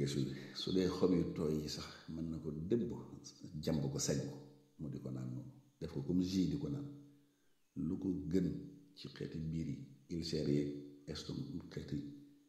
giges yu su dee xob yu tooy yi sax mën na ko dëbb jàmb ko sañ ko mu di ko naan noonu def ko comme jus di ko naan lu ko gën ci xeeti biir yi ulcère yeeg estom xeeti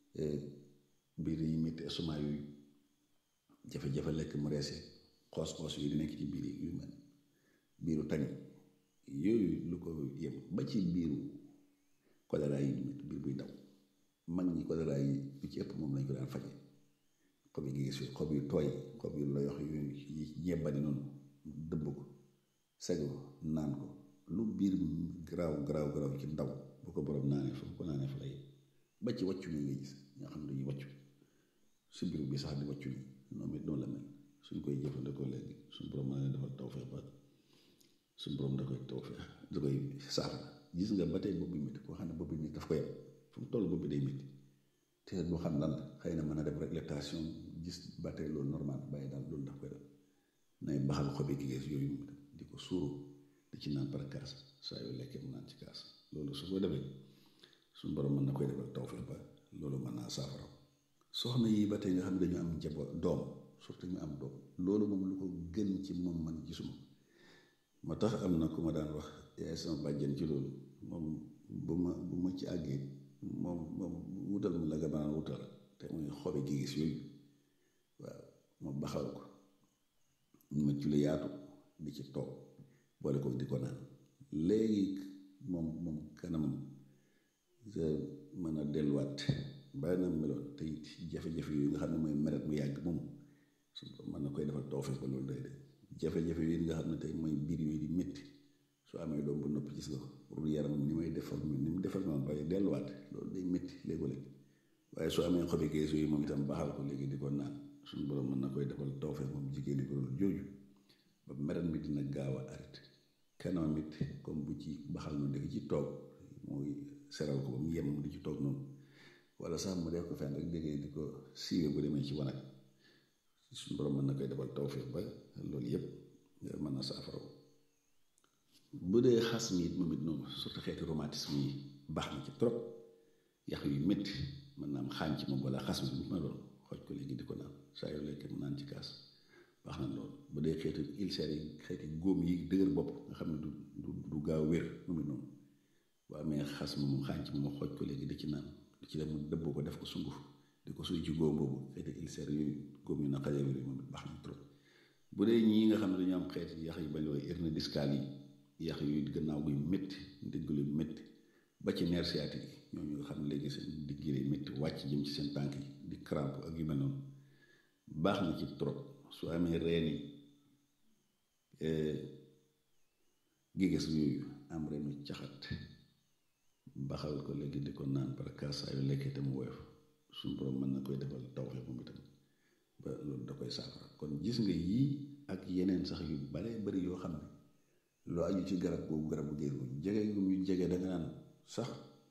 biir yi métti estomac yooyu jafe-jafe lekk mu reese xoos-xoos yi di nekk ci biir yu mel biiru tañ yooyu lu ko yem ba ci biiru choléra yi métti biir buy daw mag ñi choléra yi lu ci ëpp moom lañ ko daan faje xob yi gis xob yu tooy xob yu loyox yu ñebbani noonu dëbb ko sego naan ko lu biir garaaw garaaw garaaw ci ndaw bu ko borom naanee fu ko naanee fa lay ba ci wàccu mi nga gis ñoo xam ne dañuy wàccu si biir bi sax di wàccu ni noonu it noonu la mel suñ koy jëfandikoo léegi suñ borom mën na defal tawfeex ba suñ borom da koy tawfeex da koy saafara gis nga ba tey bopp bi métti koo xam ne bopp bi métti daf ko yem fu mu toll bopp bi day métti te du xam lan la xëy na mën a def réglation gis ba tey loolu normal bàyyi daal loolu daf koy def nay baxal xobi gigees yooyu mu di ko suuru di ci naan par kaas saa yu lekkee mu naan ci kaas loolu su ko defee suñ borom mën na koy defal tawfeex ba loolu mën naa saafara soxna yi ba tey nga xam ne dañu am njaboot doom surtout ñu am doom loolu moom lu ko gën ci moom man gisuma moo tax am na ku ma daan wax yaay sama bàjjen ci loolu moom bu ma bu ma ci àggee moom moom wutal ma la nga mën a wutal te muy xobi gi gis yooyu waaw ma baxal ko ma ci lu yaatu di ci toog boole ko di ko naan léegi moom moom kanamam mën a delluwaat bàyyi na meloon te it jafe-jafe yooyu nga xam ne mooy meret mu yàgg moom su mën na koy defal tawfeex ba loolu day de jafe-jafe yooyu nga xam ne tey mooy biir yooyu di métti soo amee doom bu noppi gis nga ko pour yaramam ni may defal ni mu defal ma bay delluwaat loolu day métti léegoo-léeg waaye soo amee xobi gees yooyu moom itam baaxal ko léegi di ko naan suñu borom mën na koy defal tawfeex moom jigéen ñi ko loolu jooju ba meret mi dina gaaw a arrêté kanam it comme bu ci baxal noonu di ci toog mooy seral ko ba mu yem di ci toog noonu wala sax mu def ko fenn rek déggee di ko siiwee bu demee ci wanag suñu borom mën na koy defal tawfeex ba loolu yëpp mën na saafara bu dee xas mi it moom it noonu surtout xeeti rhumatisme yi baax na ci trop yax yu métti mën naa am xaañ ci moom wala xas mi ma doon xooj ko léegi di ko naan saa yoo lekkee mu naan ci kaas baax na loolu bu dee xeeti ulcère yi xeeti góom yi dëgër bopp nga xam ne du du du gaaw wér moom it noonu bu amee xas mi moom xaañ ci moom xooj ko léegi di ci naan di ci dem mu dëbboo ko def ko sunguf di ko suy ci góom boobu xeeti ulcère yooyu góom yu naqaree wér moom it baax na trop bu dee ñii nga xam ne dañu am xeeti yax yi bañ wooy hernie discale yi yax yu gannaaw guy métti ndigg lu métti ba ci nerf sciatique yi ñooñu nga xam ne léegi seen digg yi métti wàcc jëm ci seen tànk yi di crampe ak yu mel noonu baax na ci trop su amee reen yi giges yooyu am reenu caxat baxal ko léegi di ko naan par kaas saa yu lekkee te mu woyof suñu borom mën na koy defal tawfeex moom itam ba loolu da koy saafara kon gis nga yii ak yeneen sax yu bare bari yoo xam ne loo aju ci garab boobu garab bu géer gu jege gu ñu jege da nga naan sax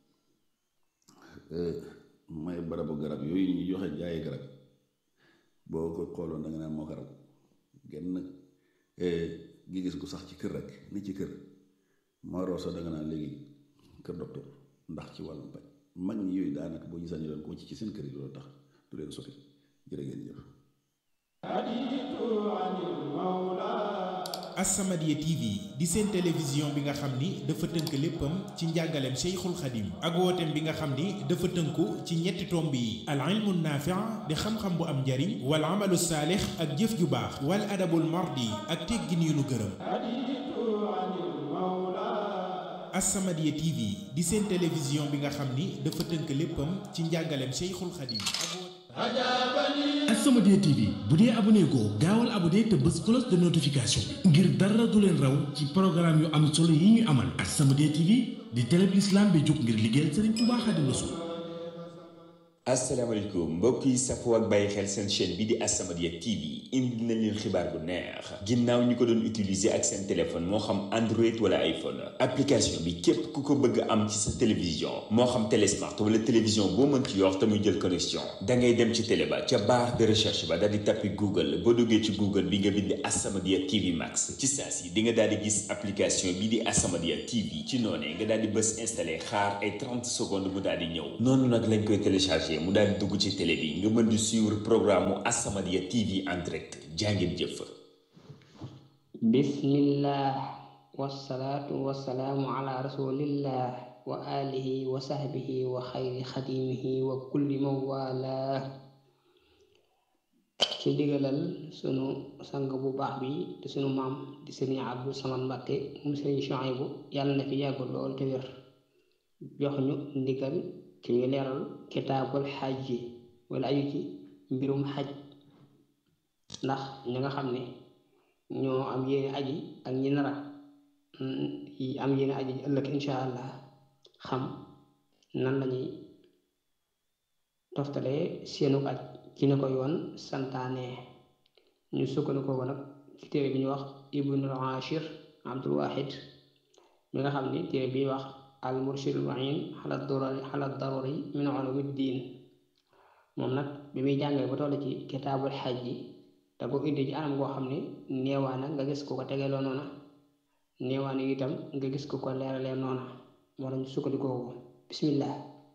mooy barabu garab yooyu ñu joxe jaayi garab boo ko xooloon da nga naan moo garab genn gi gis gu sax ci kër rek ni ci kër moo roosa da nga naan léegi kër docteur ndax ci wàllum paj mag ñi yooyu daanaka boo gisaan ñu doon ko ci ci seen kër yi loolu tax du leen sori jërë ngeen jëf As-Samadiyya TV di seen télévision bi nga xam ni dafa tënk léppam ci njàngaleem Cheikhul Khadim ak wooteem bi nga xam ni dafa tënku ci ñetti tomb yi al ilmu naafi' di xam-xam bu am njariñ wal amalu saalix ak jëf ju baax wal adabul mardi ak teggin yu nu gërëm As-Samadiyya TV di seen télévision bi nga xam ni dafa tënk léppam ci njàngaleem Cheikhul Khadim As-Samadiyya TV bu dee abonné goo gaawal abonné te bës cloche de notification bi ngir dara du leen raw ci programme yu am solo yi ñu amal As-Samadiyya TV di télé bi l'islam bi jóg ngir liggéeyal Sëriñ Tuubaa Xaadimu Rasuul asalaamaaleykum mbokk yi safoo ak bàyyi xel seen chaîne bi di As-Samadiyya TV indi nañ leen xibaar bu neex ginnaaw ñi ko doon utiliser ak seen téléphone moo xam Android wala iPhone application bi képp ku ko bëgg am ci sa télévision moo xam télé smart wala télévision boo mën ci yor te muy jël connexion da ngay dem ci télé ba ca barre de recherche ba daal di tappi Google boo duggee ci Google bi nga bind As-Samadiyya TV Max ci saa si di nga daal di gis application bi di As-Samadiyya TV ci noonee nga daal di bës installé xaar ay 30 secondes mu daal di ñëw noonu nag lañ koy téléchargé fàtte mu daal di dugg ci télé bi nga mën di suivre programme mu As-Samadiyya TV en direct jàngeen jëf bismillah wassalaatu wassalaamu ala rasulillah wa alihi wa sahbihi wa xayri xadimihi wa kulli man wala ci digalal sunu sang bu baax bi te sunu maam di sëriñ Abdou Samad Mbàkke mu sëriñ Chouaïbou yàlla na fi yàgg lool te wér jox ñu ndigal ci ñu leeral kitaabul xaj yi wala aju ci mbirum xaj ndax ñi nga xam ne ñoo am yéene aji ak ñi nara yi am yéene aji ëllëg insha allah xam nan lañuy toftalee seenu aj ci ni ko yoon santaane ñu sukkandiku ko nag ci téere bi ñu wax ibnul ashir abdul wahid mi nga xam ni téere bi wax al murshidul muin xala daruri xala daruri min ulumi diin moom nag bi muy jàngee ba toll ci kitaabul xaj yi te ko indi ci anam goo xam ne neewaana nga gis ko ko tegeloo noona neewaana itam nga gis ko ko leeralee noona moo tax ñu sukkandikoo ko bismillah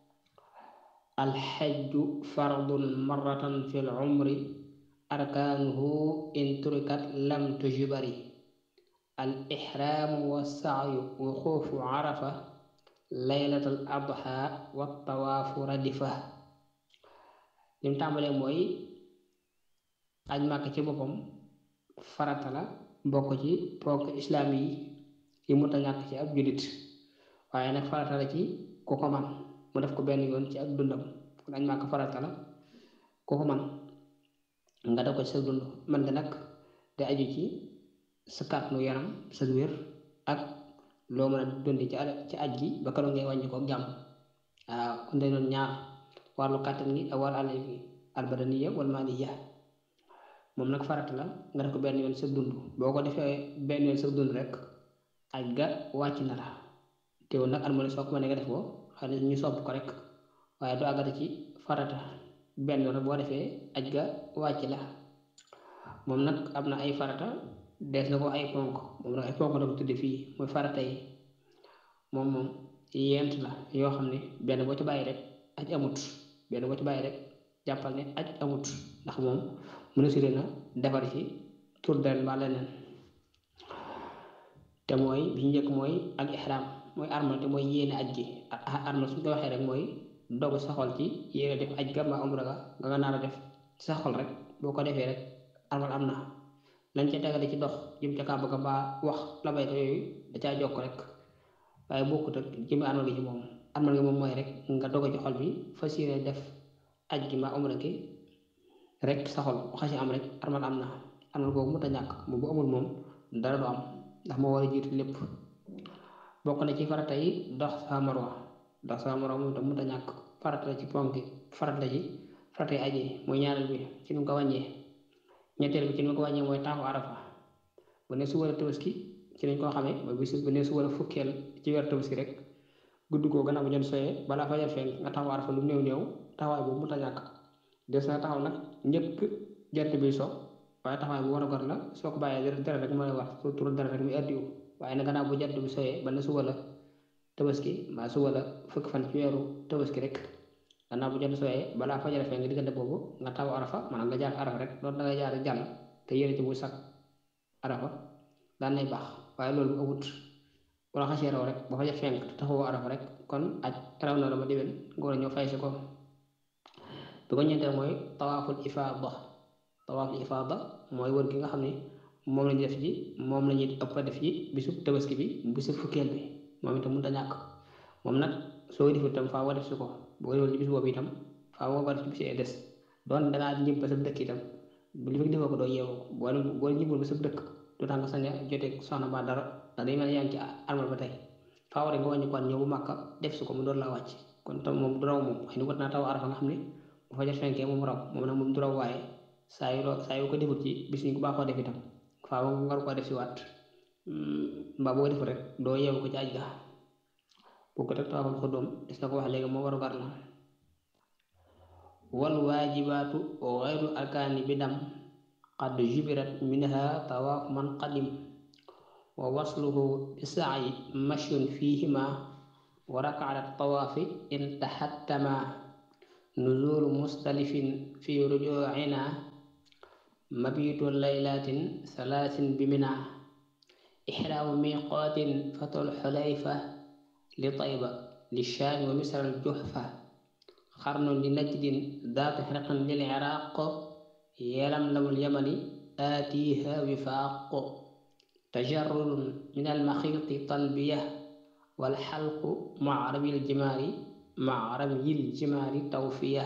alxajju fardun marratan fi l umri arkaanuhu in turikat lam tujbari al ixraamu wa saayu wuquufu arafa laylat al adha wa tawaafu radifa lim tàmbalee mooy aj màkk ci boppam farata la bokk ci ponk islaam yi yi mu ta ñàkk ci ab jullit waaye nag farata la ci ku ko man mu def ko benn yoon ci ak dundam kon aj màkk farata la ku ko man nga def ko ci sa dund man nga nag te aju ci sa kàttanu yaram sa wér ak loo mën a dundi ci ci aj gi ba keroog ngay wàññi ko jàmm waaw kon day doon ñaar wàllu kàttan gi ak wàllu àll gi albadaniya wal maliya moom nag farata la nga def ko benn yoon sa dund boo ko defee benn yoon sa dund rek aj ga wàcc na la teewul nag at mu ne soo ko mënee nga def ko xam ne ñu sopp ko rek waaye du àggati ci farata benn yoon rek boo defee aj ga wàcc la moom nag am na ay farata dees na ko ay ponk moom nag ay ponk la ko tudde fii mooy farata yi moom moom yent la yoo xam ne benn boo ci bàyyi rek aj amut benn boo ci bàyyi rek jàppal ne aj amut ndax moom mënusiré na defar ci tur den ba leneen te mooy bi njëkk mooy ak ihram mooy armal te mooy yéene aj gi armal suñ ko waxee rek mooy dogu sa xol ci yéene def aj ga ma umra ga nga nga naar a def sa xol rek boo ko defee rek armal am na lañ ca tegale ci dox jëm ca kàbb ga mbaa wax la bayka yooyu da caa jokk rek waaye bokkut ak jëmi armal gi ci moom armal gi moom mooy rek nga dogo ci xol bi fas yéene def aj gi mbaa umra gi rek sa xol xasi am rek armal am na armal boobu mënta ñàkk moom bu amul moom dara du am ndax moo war a jiitu lépp bokk na ci farata yi dox sa marwa dox sa marwa moom tam mënta ñàkk farata la ci ponk farata ji farata yi aji mooy ñaareel bi ci nu ko wàññee ñetteel bi ci nu ko wàññee mooy taxu arafa bu ne suba la tabaski ci nañ koo xamee mooy bis bu ne suba la fukkeel ci weer tabaski rek gudd koo gannaaw bu jën soyee balaa fajar fenk nga taxaw arafa lu néew néew taxawaay boobu mënta ñàkk des na taxaw nag njëkk jant bi so waaye taxawaay bu war a gor la soo ko bàyyee dara rek mooy war soo turu dara rek muy addiwu waaye nag gannaaw bu jant bi soyee ba ne suba la tabaski mbaa suba la fukk fan ci weeru tabaski rek gannaaw bu jant soyee balaa fajar fee nga diggante boobu nga taxaw arafa maanaam nga jaar arafa rek loolu da ngay jaar jàll te yéene ci bu sakk arafa daan nay baax waaye loolu bu amut wala xasee raw rek ba fajar fenk taxawoo arafa rek kon aj raw na la ba déwén nga war a ñëw fay si ko bi ko ñeenteel mooy tawaaful ifaada tawaaful ifaada mooy wër gi nga xam ne moom lañu def ji moom la ñuy ëpp a def ji bisu tabaski bi bisu fukkeel bi moom itam mënut a ñàkk moom nag soo ko defee itam faa nga def si ko boo ko defee ci bis boobu itam faa nga ko def ci bis yi des doon dangaa ñib ba sa dëkk itam bu li fekk defoo ko doo yeewu boo boo ñibul ba sa dëkk du tax nga sañ a jotee soxna ba dara ndax day mel ne yaa ngi ci armal ba tey faa war nga wàññi ko ñëw bu màkka def si ko mu doon laa wàcc kon tam moom du raw moom xëy na war naa taw arafa nga xam ne bu fajar fenkee moom raw moom nag moom du raw waaye saa yu saa yu ko defut ci bis ñu ko baaxoo def itam faaw nga war koo def si waat mbaa boo ko defut rek doo yeewu ko ci aj ga boo ko teg tawaaful xuddoom des na ko wax léegi moo waru gar la wal waajibaatu xayru arkaani bi dam qad jubirat minha tawaaf man qadim wa wasluhu bi saayi mashyun fihima wa rakaat tawaafi in tahattama nuzulu mustalifin fi rujucina mabitu laylatin salaasin bimina ixraamu miqaatin fatul xulayfa li tayba li shaami wa misra aljuhfa xarnun li najdin daatu xirqin lil iraq yelam lamul yamani aatiha wifaaq tajarrudun min almaxiiti talbiya walxalqu maca ramyil jimaari maca ramyil jimaari tawfiya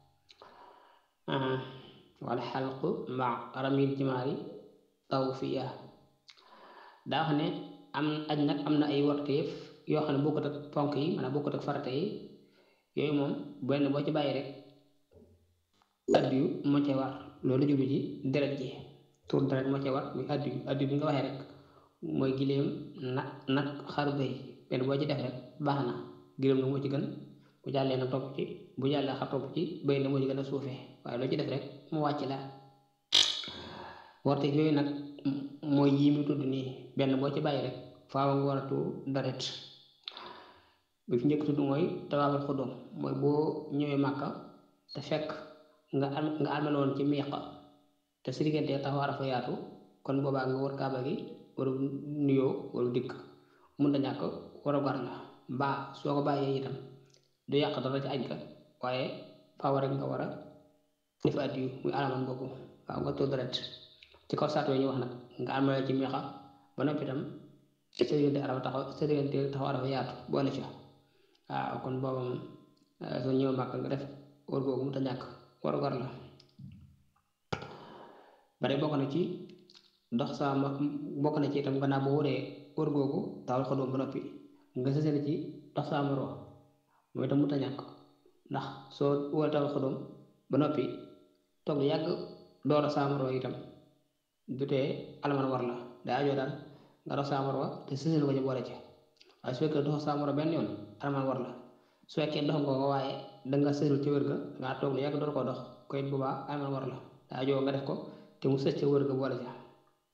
walxalqu maca ramyil jimaari tawfiya daa wax ne am aj nag am na ay warteef yoo xam ne bokkut ak ponk yi maanaam bokkut ak farata yi yooyu moom benn boo ci bàyyi rek addiyu moo ca war loolu jublu ci deret ji tur deret moo ca war muy addiyu addiyu bi nga waxee rek mooy giléem nag nag xaru bëy benn boo ci def rek baax na giléem na moo ci gën bu jàllee na topp ci bu jàllee xar topp ci bëy na moo ci gën a suufee waaye loo ci def rek mu wàcc la warteef yooyu nag mooy yii mu tudd nii benn boo ci bàyyi rek faaw nga war a tuur deret bi fi njëkk tudd mooy tawaaful xudum mooy boo ñëwee màkka te fekk nga am nga amel woon ci miiqa te si diggante taxaw arafa yaatu kon boobaa nga war kaaba gi waru nuyoo waru dikk mun na ñàkk war a gar la mbaa soo ko bàyyee itam du yàq dara ci aj ga waaye faaw rek nga war a def addiyu muy alaman boobu faaw nga tuur deret ci kaw saat yooyu ñu wax nag nga amel ci miiqa ba noppi itam sa diggante arafa taxaw sa diggante taxaw arafa yaatu boole ci waaw kon booba moom soo ñëw màkk nga def war googu mu ta ñàkk war war la bare bokk na ci dox sa bokk na ci itam gannaaw boo waree war googu taawul xodóom ba noppi nga sësale ci dox sa maro mooy itam mu ta ñàkk ndax soo waree taawul xodóom ba noppi toog lu yàgg door a sa maro itam du tee alaman war la day ajoo daal nga dox sa maro te sësale ko ci boole ci waaye su fekkee dox sa maro benn yoon alaman war la su fekkee dox nga ko waaye danga sësul ci wër ga nga toog lu yàgg door koo dox ko it boobaa alaman war la daa joo nga def ko te mu sës ca wër ga boole ca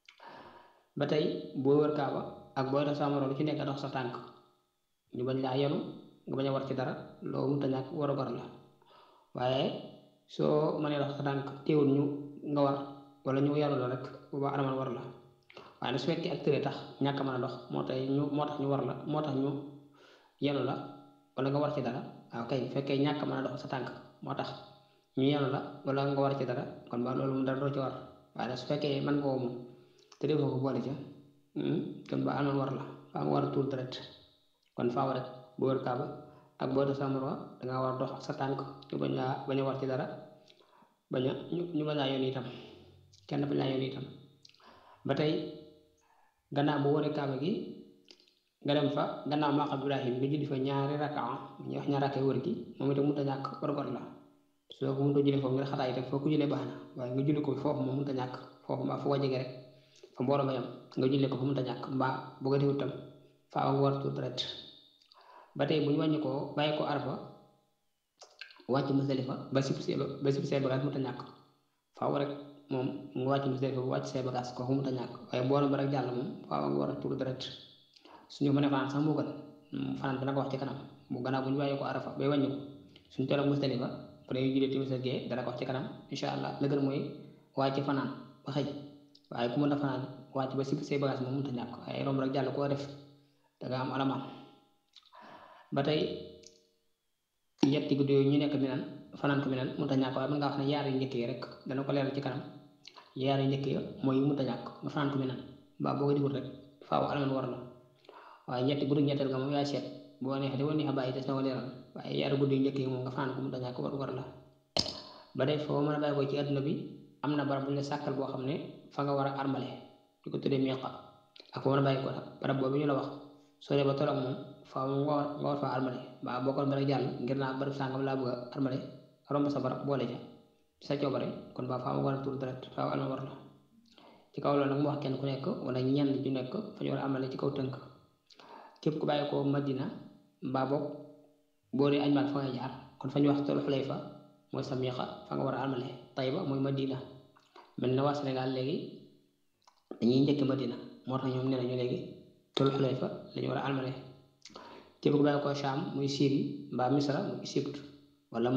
ba tey boo wër kaaba ak booy dox sa moroom lu ci nekk dox sa tànk ñu bañ laa yenu nga bañ a war ci dara loolu mënta ñàkk war a war la waaye soo mënee dox sa tànk teewul ñu nga war wala ñu yenu la rek boobaa alaman war la waaye nag su fekkee ak tëree tax ñàkk mën a dox moo tax ñu moo tax ñu war la moo tax ñu yenu la wala nga war ci dara waaw kay bu fekkee ñàkk mën a dox sa tànk moo tax ñu yenu la wala nga war ci dara kon ba loolu mu dara doo ci war waaye nag su fekkee mën nga moom te defoo ko boole ca kon ba alman war la faa nga war a tuur deret kon faaw rek bu wër kaaba ak boo def sa moroom dangaa war a dox sa tànk ñu bañ laa bañ a war ci dara bañ a ñu bañ laa yoon itam kenn bañ laa yoon itam ba tey gannaaw bu wëree kaaba gi nga dem fa gannaaw maqam ibrahim nga julli fa ñaari rakaa ñu wax ñaari rakaa wër gi moom itam mënut a ñàkk war-war la soo ko mënut a julli foofu ngir xataay itam foo ko jullee baax na waaye nga julli ko foofu moom mënut a ñàkk foofu mbaa foo ko jege rek fa mbooloo ma yam nga jullee ko fa mënut a ñàkk mbaa bu ko defut tam faaw nga war tuur deret ba tey bu ñu wàññi ko bàyyi ko arfa wàcc Musdalifa ba sib see ba sib see bagage mënut a ñàkk faaw rek moom nga wàcc Musdalifa bu wàcc see bagage kooku mënut a ñàkk waaye mbooloo ba rek jàll moom faaw nga war a tuur deret suñu mënee fanaan sax moo gën fanaan dana ko wax ci kanam bu gannaaw bu ñu bàyyi ko arafa bay wàññi ko suñu toll ak Musdalifa bu dee jullee timis ak gee dana ko wax ci kanam incha allah la gën mooy wàcc fanaan ba xëy waaye ku mën a fanaan wàcc ba si say bagage moom mënut a ñàkk waaye romb rek jàll koo def danga am alama ba tey yetti guddi yooyu ñu nekk mi naan fanaan ko mi naan mënut a ñàkk waaye mën ngaa wax ne yaar yu njëkk yi rek dana ko leeral ci kanam yaar yu njëkk yi mooy mënut a ñàkk nga fanaan ko mi naan mbaa boo ko defut rek faaw alaman war la waaye ñetti guddi ñetteel nga moom yaa seet boo neexee boo neexee bàyyi des na ko leeral waaye yaari guddi yu njëkk yi moom nga fanaan ko mënut a ñàkk war war la ba dee foo mën a bàyyi ko ci adduna bi am na barab bu ñu la sàkkal boo xam ne fa nga war a armale ñu ko tuddee miiqa ak foo mën a bàyyi ko nag barab boobu ñu la wax soo dee ba toll ak moom faaw nga war nga war faa armale mbaa boo ko ba rek jàll ngir naa barab sàngam laa bëgg a armale romb sa barab boole ja sa coobare kon ba faaw nga war a tuur deret faaw alma war la ci kaw loolu nag mu wax kenn ku nekk wala ñenn ñu nekk fa ñu war a armale ci kaw tënk képp ku bàyyi ko Madina mbaa boog boo dee añ maag fa ngay jaar kon fa ñu wax tol xulay fa mooy sa miiqa fa nga war a armale Tayba mooy Madina mel na waa Sénégal léegi dañuy njëkk Madina moo tax ñoom nee nañu léegi tol xulay fa la ñu war a armale képp ku bàyyi ko Sham muy Syrie mbaa Misra muy Égypte wala Maroc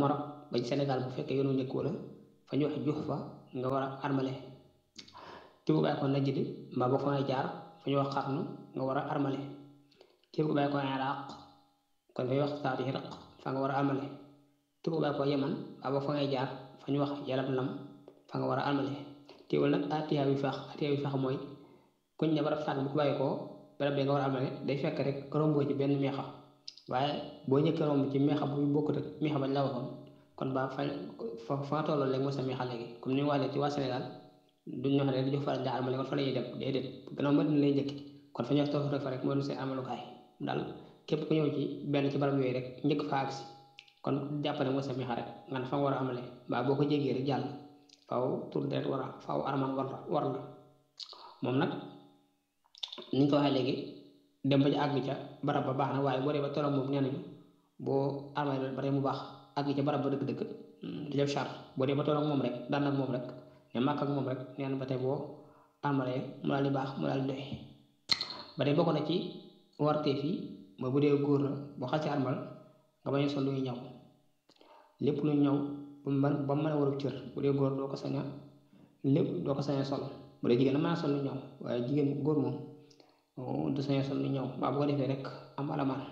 ba ci Sénégal bu fekkee yoonu njëkk wala fa ñu wax jux fa nga war a armale képp ku bàyyi ko Najd mbaa boo fa ngay jaar fa ñu wax xarnu nga war a armale képp ku bàyyi ko Iraq kon fa ñuy wax saatu Iraq fa nga war a armale képp ku bàyyi ko Yaman mbaa boo fa ngay jaar fa ñu wax Yalam Lam fa nga war a armale teewul nag atiya bi fax atiya bi fax mooy kuñ ne barab sànq bu ko bàyyi koo barab bi nga war a armale day fekk rek romboo ci benn meexa waaye boo ñëkkee romb ci meexa bu bokkut ak meexa bañ la waxoon kon ba fa fa fa nga tolloon léegi mooy sa meexa léegi comme ni mu waxee ci waa Sénégal duñ ñoo xam ne dañoo faral di armale kon fa la ñuy dem déedéet gannaaw ma dina lay njëkki kon fa ñu wax toog fa rek moo doon seen armalukaay daal képp ku ñëw ci benn ci barab yooyu rek njëkk fa agsi kon jàpp ne mooy sa meexa rek nga ne fa nga war a amale mbaa boo ko jéggee rek jàll faaw tur deret war a faaw armal war war la moom nag ni ñu ko waxee léegi dem ba ci àgg ca barab ba baax na waaye boo dee ba tolloog moom nee nañu boo armal ba tey mu baax àgg ca barab ba dëgg-dëgg du def charte boo dee ba tolloog moom rek daan ak moom rek ne màkk ak moom rek nee na ba tey boo armalee mu daal di baax mu daal di doy ba tey bokk na ci warteef yi mooy bu dee góor la boo xasee armal nga bañ a sol luy ñaw lépp lu ñaw ba mu mën ba mu mën a warub cër bu dee góor doo ko sañ a lépp doo ko sañ a sol bu dee jigéen a mën a sol lu ñaw waaye jigéen góor moom du sañ a sol lu ñaw waaw bu ko defee rek am alamaan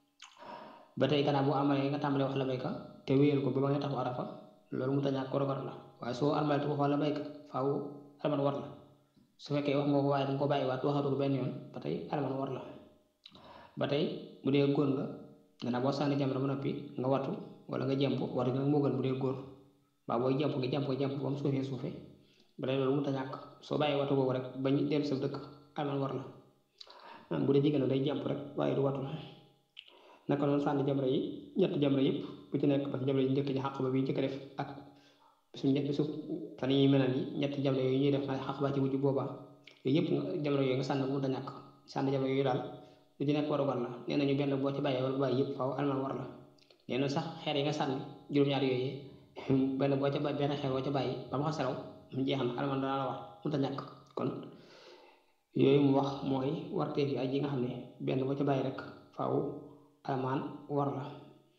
ba tey gannaaw boo amalee nga tàmbalee wax la bayka te wéyal ko ba ba nga taxaw arafa loolu mu tañaak ko rogar la waaye soo armalee te waxoo la bayka faaw alamaan war la su fekkee wax nga ko waaye danga ko bàyyi waat waxatu ko benn yoon ba tey alamaan war la ba tey bu dee góor nga gannaaw boo sànni jamra ba noppi nga wattu wala nga jàmp war nga moo gën bu dee góor waaw booy jàmp nga jàmp nga jàmp ba mu suufee suufee ba tey loolu mu ta ñàkk soo bàyyi wattu boobu rek bañ dellu sa dëkk alamaan war la bu dee jigéen day jàmp rek waaye du wattu naka noonu sànni jamra yi ñetti jamra yëpp bu ci nekk parce que jamra yi njëkk ci xàq ba bi njëkk a def ak bisu bisu fan yi menal yi ñetti jamra yooyu ñuy def na xàq ba ci wujj boobaa yooyu yëpp jamra yooyu nga sànni mu ta ñàkk sànni jamra yooyu daal lu ci nekk waru war la nee nañu benn boo ci bàyyee wala bàyyi yëpp faaw alamaan war la nee na sax xeer yi nga sànni juróom-ñaar yooyu benn boo ca bàyyi benn xeer boo ca bàyyi ba mu xasaraw mu jeex na alamaan dana la war mu ta ñàkk kon yooyu mu wax mooy warteef yi aj yi nga xam ne benn boo ca bàyyi rek faaw alamaan war la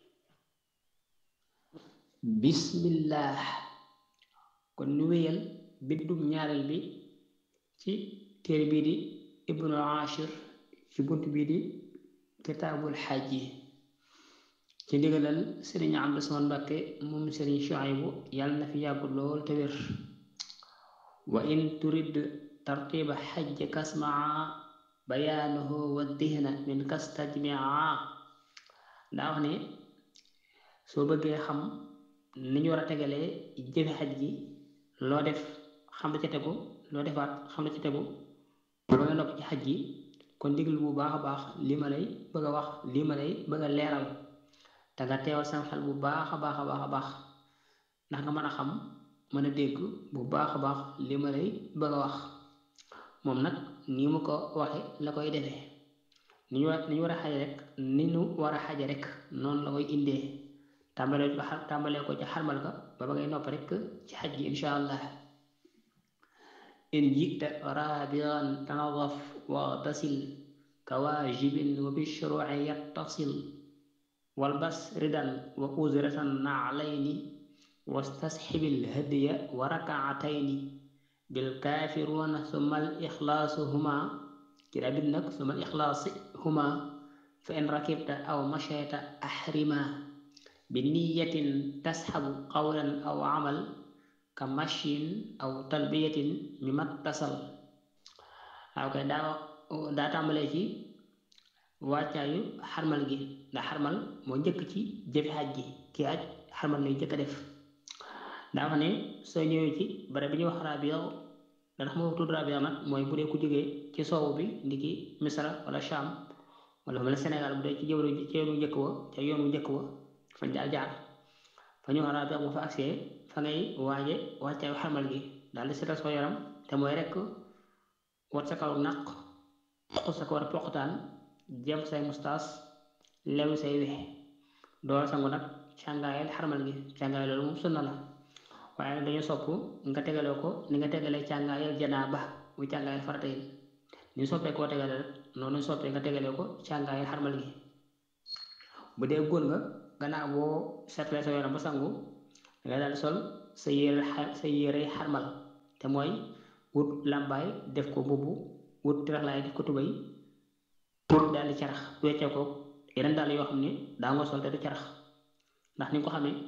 bismillah kon nu wéyal bindum ñaareel bi ci téere bii di ibnu ashir ci bunt bii di kitaabul xaj yi ci ndigalal sëriñ Abdu Samaan Mbàkke moom sëriñ Shuaybu yàlla na fi yàggu lool te wér wa in turid tartiba xajj kasmaa bayaanuhu wa dihna min kastajmia daa wax ne soo bëggee xam ni ñu war a tegalee jëfe xaj gi loo def xam la ca tegu loo defaat xam la ca tegu ba nga nopp ci xaj gi kon diglu bu baax a baax li ma lay bëgg a wax li ma lay bëgg a leeral te nga teewal sam xel bu baax a baax a baax a baax ndax nga mën a xam mën a dégg bu baax a baax li ma lay bëgg a wax moom nag nii mu ko waxe la koy defee ni ñu war ni ñu war a xaje rek ni ñu war a xaje rek noonu la koy indee tàmbalee ko tàmbalee ko ci xarmal ka ba ba ngay nopp rek ci xaj gi insha allah in jita rabian tanadaf واغتسل كواجب وبالشروع يتصل والبس ردا وأزرة نعلين واستصحب الهدي وركعتين بالكافرون ثم الإخلاص هما كلا بدنك ثم الإخلاص هما فإن ركبت أو مشيت أحرما بنية تسحب قولا أو عمل كمشي أو تلبية مما اتصل waaw kay daa daa tàmbalee ci wàccaayu xarmal gi ndax xarmal moo njëkk ci jëfi xaj gi kii aj xarmal lay njëkk a def daa wax ne soo ñëwee ci bare bi ñuy wax rabiya dana xam nga tudd rabiya nag mooy bu dee ku jógee ci soowu bi ndiki misra wala sham wala mel Sénégal bu dee ci jëwru ci yoonu njëkk wa ca yoonu njëkk wa fañ daal jaar fa ñu wax rabiya bu fa agsee fa ngay waaje wàccaayu xarmal gi daal di seetal soo yaram te mooy rek wat sa kaw naq xus sa ko war a poqtaan jëm say mustaas lew say wex door sangu nag càngaayal xarmal gi càngaay loolu moom sunna la waaye nag dañu sopp nga tegaloo ko ni nga tegalee càngaayal janaaba muy càngaayal farata yi ni soppee koo tegale rek noonu soppee nga tegalee ko càngaayal xarmal gi bu dee góor nga gannaaw boo seetlee sa yaram ba sangu dangay daal di sol sa yére sa yére xarmal te mooy wut làmbaay def ko mbubb wut tiraxlaay def ko tubay pour daal di carax weccee ko yeneen daal yoo xam ne daa nga sol te du carax ndax ni nga ko xamee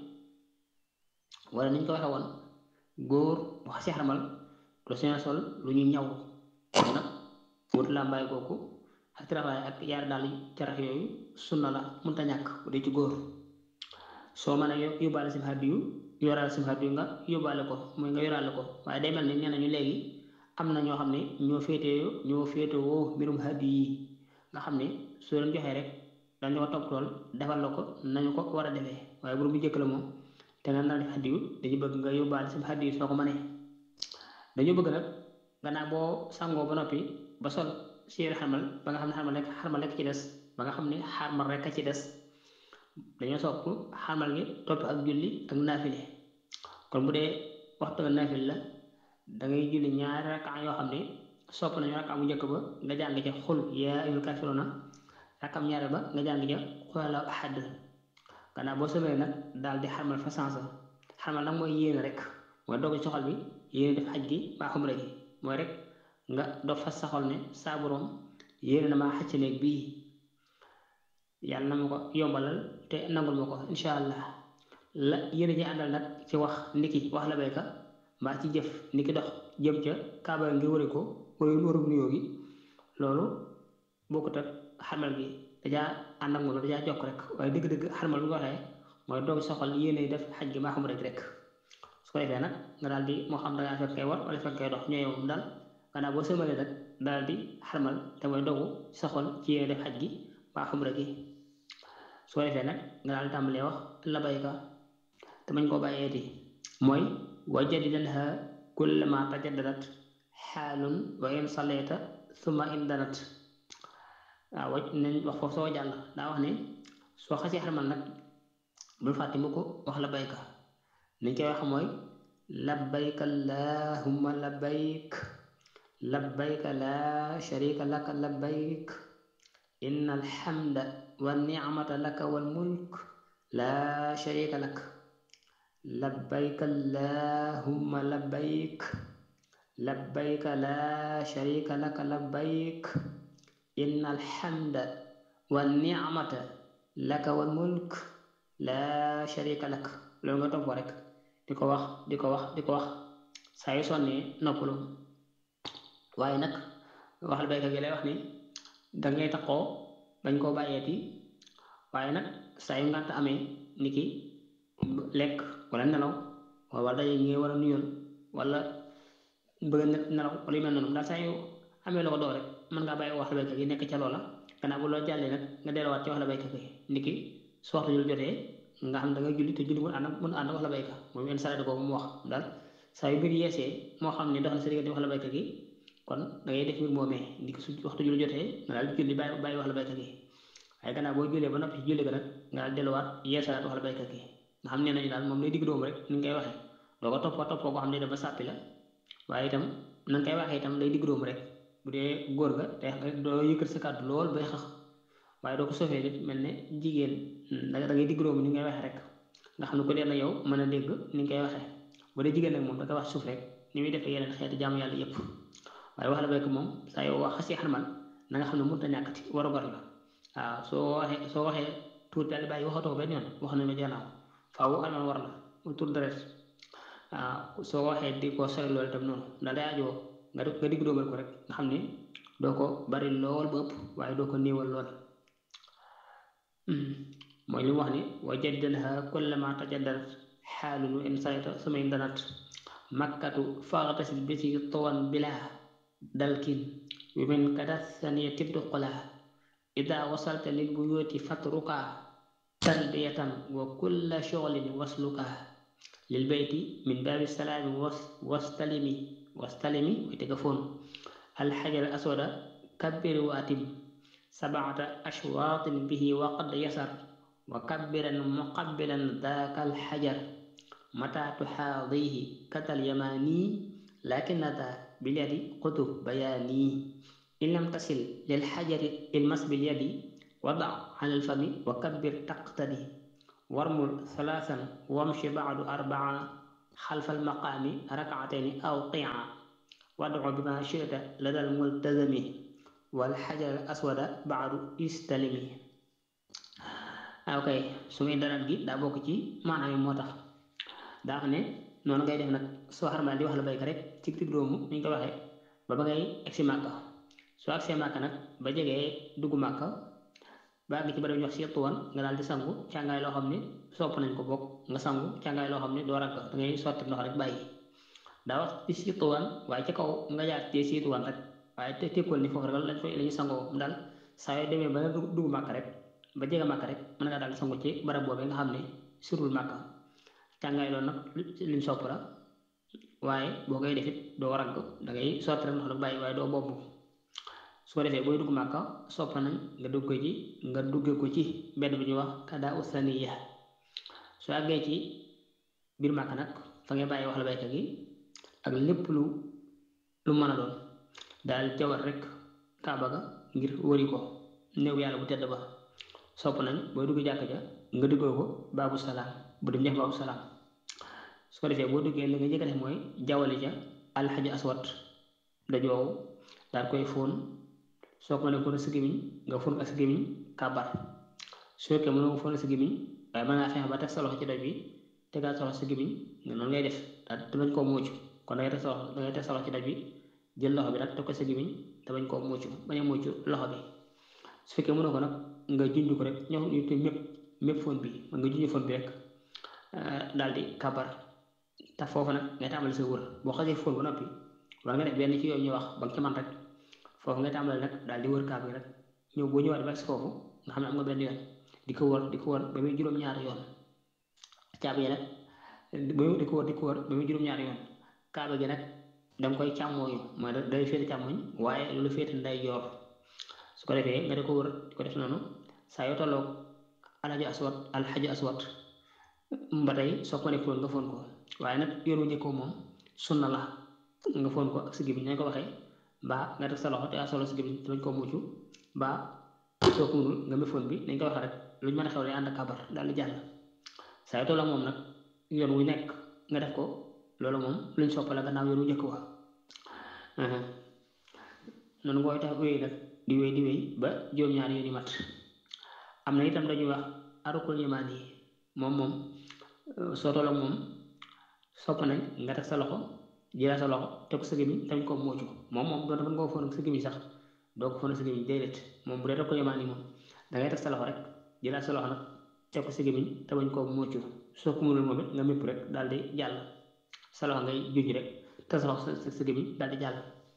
wala ni ñu ko waxee woon góor bu xasee xarmal du seen sol lu ñu ñaw nag wut làmbaay kooku ak tiraxlaay ak yaar daal carax yooyu sunna la mënta ñàkk bu dee ci góor soo mën a yóbbaale sim hadiyu yoraale sim hadiyu nga yóbbaale ko mooy nga yoraale ko waaye day mel ni nee nañu léegi am na ñoo xam ne ñoo féetee ñoo féetewoo mbirum hadiyu yi nga xam ne soo leen joxee rek dañu ko topp tool defal la ko nañu ko war a defee waaye bu bu njëkk la moom te nga nar def hadiyu dañu bëgg nga yóbbaale sim hadiyu soo ko mënee dañu bëgg nag gannaaw boo sangoo ba noppi ba sol séeri xarmal ba nga xam ne xarmal rek xarmal rek ci des ba nga xam ne xarmal rek a ci des dañoo sopp xarmal gi topp ak julli ak naafile kon bu dee waxtu nga naafile la da ngay julli ñaari rakka yoo xam ne sopp nañu rakka mu njëkk ba nga jàng ca xul yaa ayyuhal kaafiruuna rakkam ñaari ba nga jàng ca qul huwallaahu ahad gannaaw boo sëmee nag daal di xarmal fa sansa xarmal nag mooy yéene rek mooy doog ci xol bi yéene def xaj gi mbaa xumra gi mooy rek nga doog fa sa xol ne saa boroom yéene na maa xacc néeg bii yàlla na ma ko yombalal te nangul ma ko insha allah la yéene ji àndal nag ci wax niki wax la bayka mbaa ci jëf niki dox jëm ca kaaba ngir wari ko wari warum nuyoo gi loolu bokkut ak xarmal gi dajaa ànd ak moom dajaa jokk rek waaye dëgg-dëgg xarmal bu ñu waxee mooy doog soxal yéene def xaj gi maa xam rek rek su ko defee nag nga daal di moo xam dangaa fekk kay war wala fekk kay dox ñooy moom daal gannaaw boo sëmalee nag daal di xarmal te mooy dogu soxal ci yéene def xaj gi maa xam rek su ko defee nag nga daal tàmbalee wax labayka te mañ koo bàyyeeti mooy wajadidanha kullama tajaddadat xaalun wa in saleta summa in danat waaw waj nañ wax foofu soo jàll daa wax ne soo xasee xarmal nag bul fàtte mu ko wax labayka niñ koy wax mooy labbayka allahumma labbayk labbayka laa sharika laka labbayk inna alhamda wa nicmata laka wal mulk laa sharika lak labbayka allahumma labbayk labbayka laa sharika laka labbayk inna alhamda wa nicmata laka wal mulk laa sharika lak loolu nga topp rek di ko wax di ko wax di ko wax saa yu sonnee noppalu waaye nag waxal baykat gi lay wax ni dangay taxoo bañ koo bàyyeeti waaye nag saa yu ngànt amee ni ki lekk wala nelaw wala daje ñi war a nuyoon wala bëgg a nelaw wala yu mel noonu daal saa yu amee loo ko doo rek mën ngaa bàyyi waxal baykat gi nekk ca loola gannaaw bu loo jàllee nag nga delluwaat ci waxal baykat gi ni ki su waxtu jul jotee nga xam da nga julli te julli mun ànd mun ànd wax la baykat moom yenn saa boobu mu wax daal saa yu mbir yeesee moo xam ne dox na sa diggante wax la baykat gi kon da ngay def mbir moomee ni ki su waxtu julli jotee nga daal julli bàyyi bàyyi wax la baykat gi waaye gannaaw boo jullee ba noppi ci julli ga nag nga daal delluwaat yeesalaat wax la baykat gi nga xam ne nañu daal moom lay digg dóomu rek ni nga koy waxee doo ko toppoo toppoo koo xam ne dafa sàppi la waaye itam na nga koy waxee itam lay digg dóomu rek bu dee góor ga te doo yëkkat sa kàddu lool bay xax waaye doo ko sofee nit mel ne jigéen da ngay digg dóomu ni ngay waxee rek nga xam ne ko dee na yow mën a dégg ni nga koy waxee bu dee jigéen nag moom da koy wax suuf rek ni muy defee yeneen xeeti jaamu yàlla yépp waaye wax la baykat moom saa yow wax xasee xarmal na nga xam ne mënut a ñàkkati war a gor la waaw soo waxee soo waxee tuur daal di bàyyi waxatoo benn yoon wax nañu gannaaw faaw xarmal war la mu tuur deret waaw soo waxee di ko sori loolu itam noonu ndax day ajoo nga nga digg dóomal ko rek nga xam ne doo ko bari lool ba ëpp waaye doo ko néewal lool mooy li mu wax ni wa jaddalha kullama tajaddadat xaalun wa in sayta sumay danat makkatu faxtasil bisi tawan bila dalkin wi min kada saniya tibdu qola ida wasalta lil buyuti fatruka talbiyatan wa kulla shuglin wasluka lil bayti min baabi salaami wastalimi wastalimi way tega foon alxajar aswada kabbir wa atim sabata ashwaatin bihi wa qad yasar wa kabbiran muqabbilan daaka alxajar mata tuxaadihi katal yamaani lakin ata bilyadi qutub bayaani in lam tasil lilxajari ilmas bilyadi wada ala alfami wa kabbir taqtadi warmul salaasan wamshi baadu arbaa xalfal maqaami rakaatayni aw qia wadu bima chita ladal multazami wal xajar aswada baadu istalimi ok su muy darat gi daa bokk ci maanaam yi moo tax daa xam ne noonu ngay def nag soo xarmal di wax la bayka rek ci digg doomu ni ñu ko waxee ba ba ngay egsi màkka soo agsee màkka nag ba jegee dugg màkka ba àgg ci ba ñu wax si tuwan nga daal di sangu càngaay loo xam ne sopp nañ ko bokk nga sangu càngaay loo xam ne doo rakk da ngay sotti ndox rek bàyyi daa wax ci si tuwan waaye ci kaw nga jaar ci si tuwan rek waaye te tekkool ni foofu rek lañ fay la ñuy sangoo mu daal saa yoo demee ba nga dugg màkka rek ba jege màkka rek mën nga daal di sangu ci barab boobee nga xam ne surul màkka càngaay loolu nag liñ sopp la waaye boo koy defit doo ragg da ngay sotti rek ndox rek bàyyi waaye doo boobu su ko defee booy dugg màkka sopp nañ nga dugg ko ci nga dugge ko ci mbedd bi ñuy wax kada usaniya soo àggee ci biir màkka nag fa ngay bàyyi wax la baykat gi ak lépp lu lu mën a doon daal jawar rek kaaba ga ngir wëri ko néew yàlla bu tedd ba sopp nañ booy dugg jàkk ja nga duggoo ko baabu salaam bu dem ñeex baabu salaam su ko defee boo duggee li nga njëkk a def mooy jawali ca alxaji aswat dajoow daal koy fóon soo ko mënee fóon sa gémmiñ nga fóon ak sa gémmiñ kàbbar su fekkee mënoo fóon sa gémmiñ waaye mën ngaa fexe ba teg sa loxo ci doj bi tegaat sa loxo sa gémmiñ nga noonu ngay def daal te bañ koo muucu kon dangay teg sa loxo dangay teg sa loxo ci doj bi jël loxo bi rek teg ko sa gémmiñ te bañ koo muucu bañ a muucu loxo bi su fekkee mënoo ko nag nga junj ko rek ñoo ñu te mépp mépp fóon bi nga junj fóon bi rek daal di kàbbar te foofu nag ngay tàmbali sa wër boo xasee fóon ba noppi war nga def benn ci yooyu ñuy wax ba nga ci man rek foofu ngay tàmbali nag daal di wër kaab gi rek ñëw boo ñëwaat ba si foofu nga xam ne am nga benn yoon di ko wër di ko wër ba muy juróom-ñaari yoon caab yi nag di ko wër di ko wër ba muy juróom-ñaari yoon kaaba gi nag danga koy càmmooñu mooy day féete càmmooñ waaye lu féete nday joor su ko defee nga di ko wër di ko def noonu saa yoo tolloog alhaji aswat alhaji aswat ba tey soo ko nekk nga foon ko waaye nag yoon wu njëkkoo moom sunna la nga foon ko ak si gémmiñ nañ ko waxee mbaa nga def sa loxo te solo si gémmiñ te bañ koo mucc mbaa soo ko mënul nga méfoon bi nañ ko waxee rek luñ mën a xew lay ànd ak kabar daal di jàll saa yoo tolloo moom nag yoon wu nekk nga def ko loolu moom luñ soppala gannaaw yoon wu njëkk wa noonu ngooy tax wéy nag di wéy di wéy ba juróom-ñaari yoon yi mat am na itam dañuy wax arukul yimaan yi moom moom soo tolloo moom sopp nañ nga teg sa loxo jëlaat sa loxo teg ko sa gémmiñ tamit ko muucu moom moom doon mën nga ko foon ak sa gémmiñ sax doo ko foon ak sa gémmiñ déedéet moom bu dee rek ko yemaan yi moom da ngay teg sa loxo rek jëlaat sa loxo nag teg ko sa gémmiñ te bañ koo muucu soo ko mënul moom it nga mépp rek daal di jàll sa loxo ngay juj rek teg sa loxo sa sa gémmiñ daal di jàll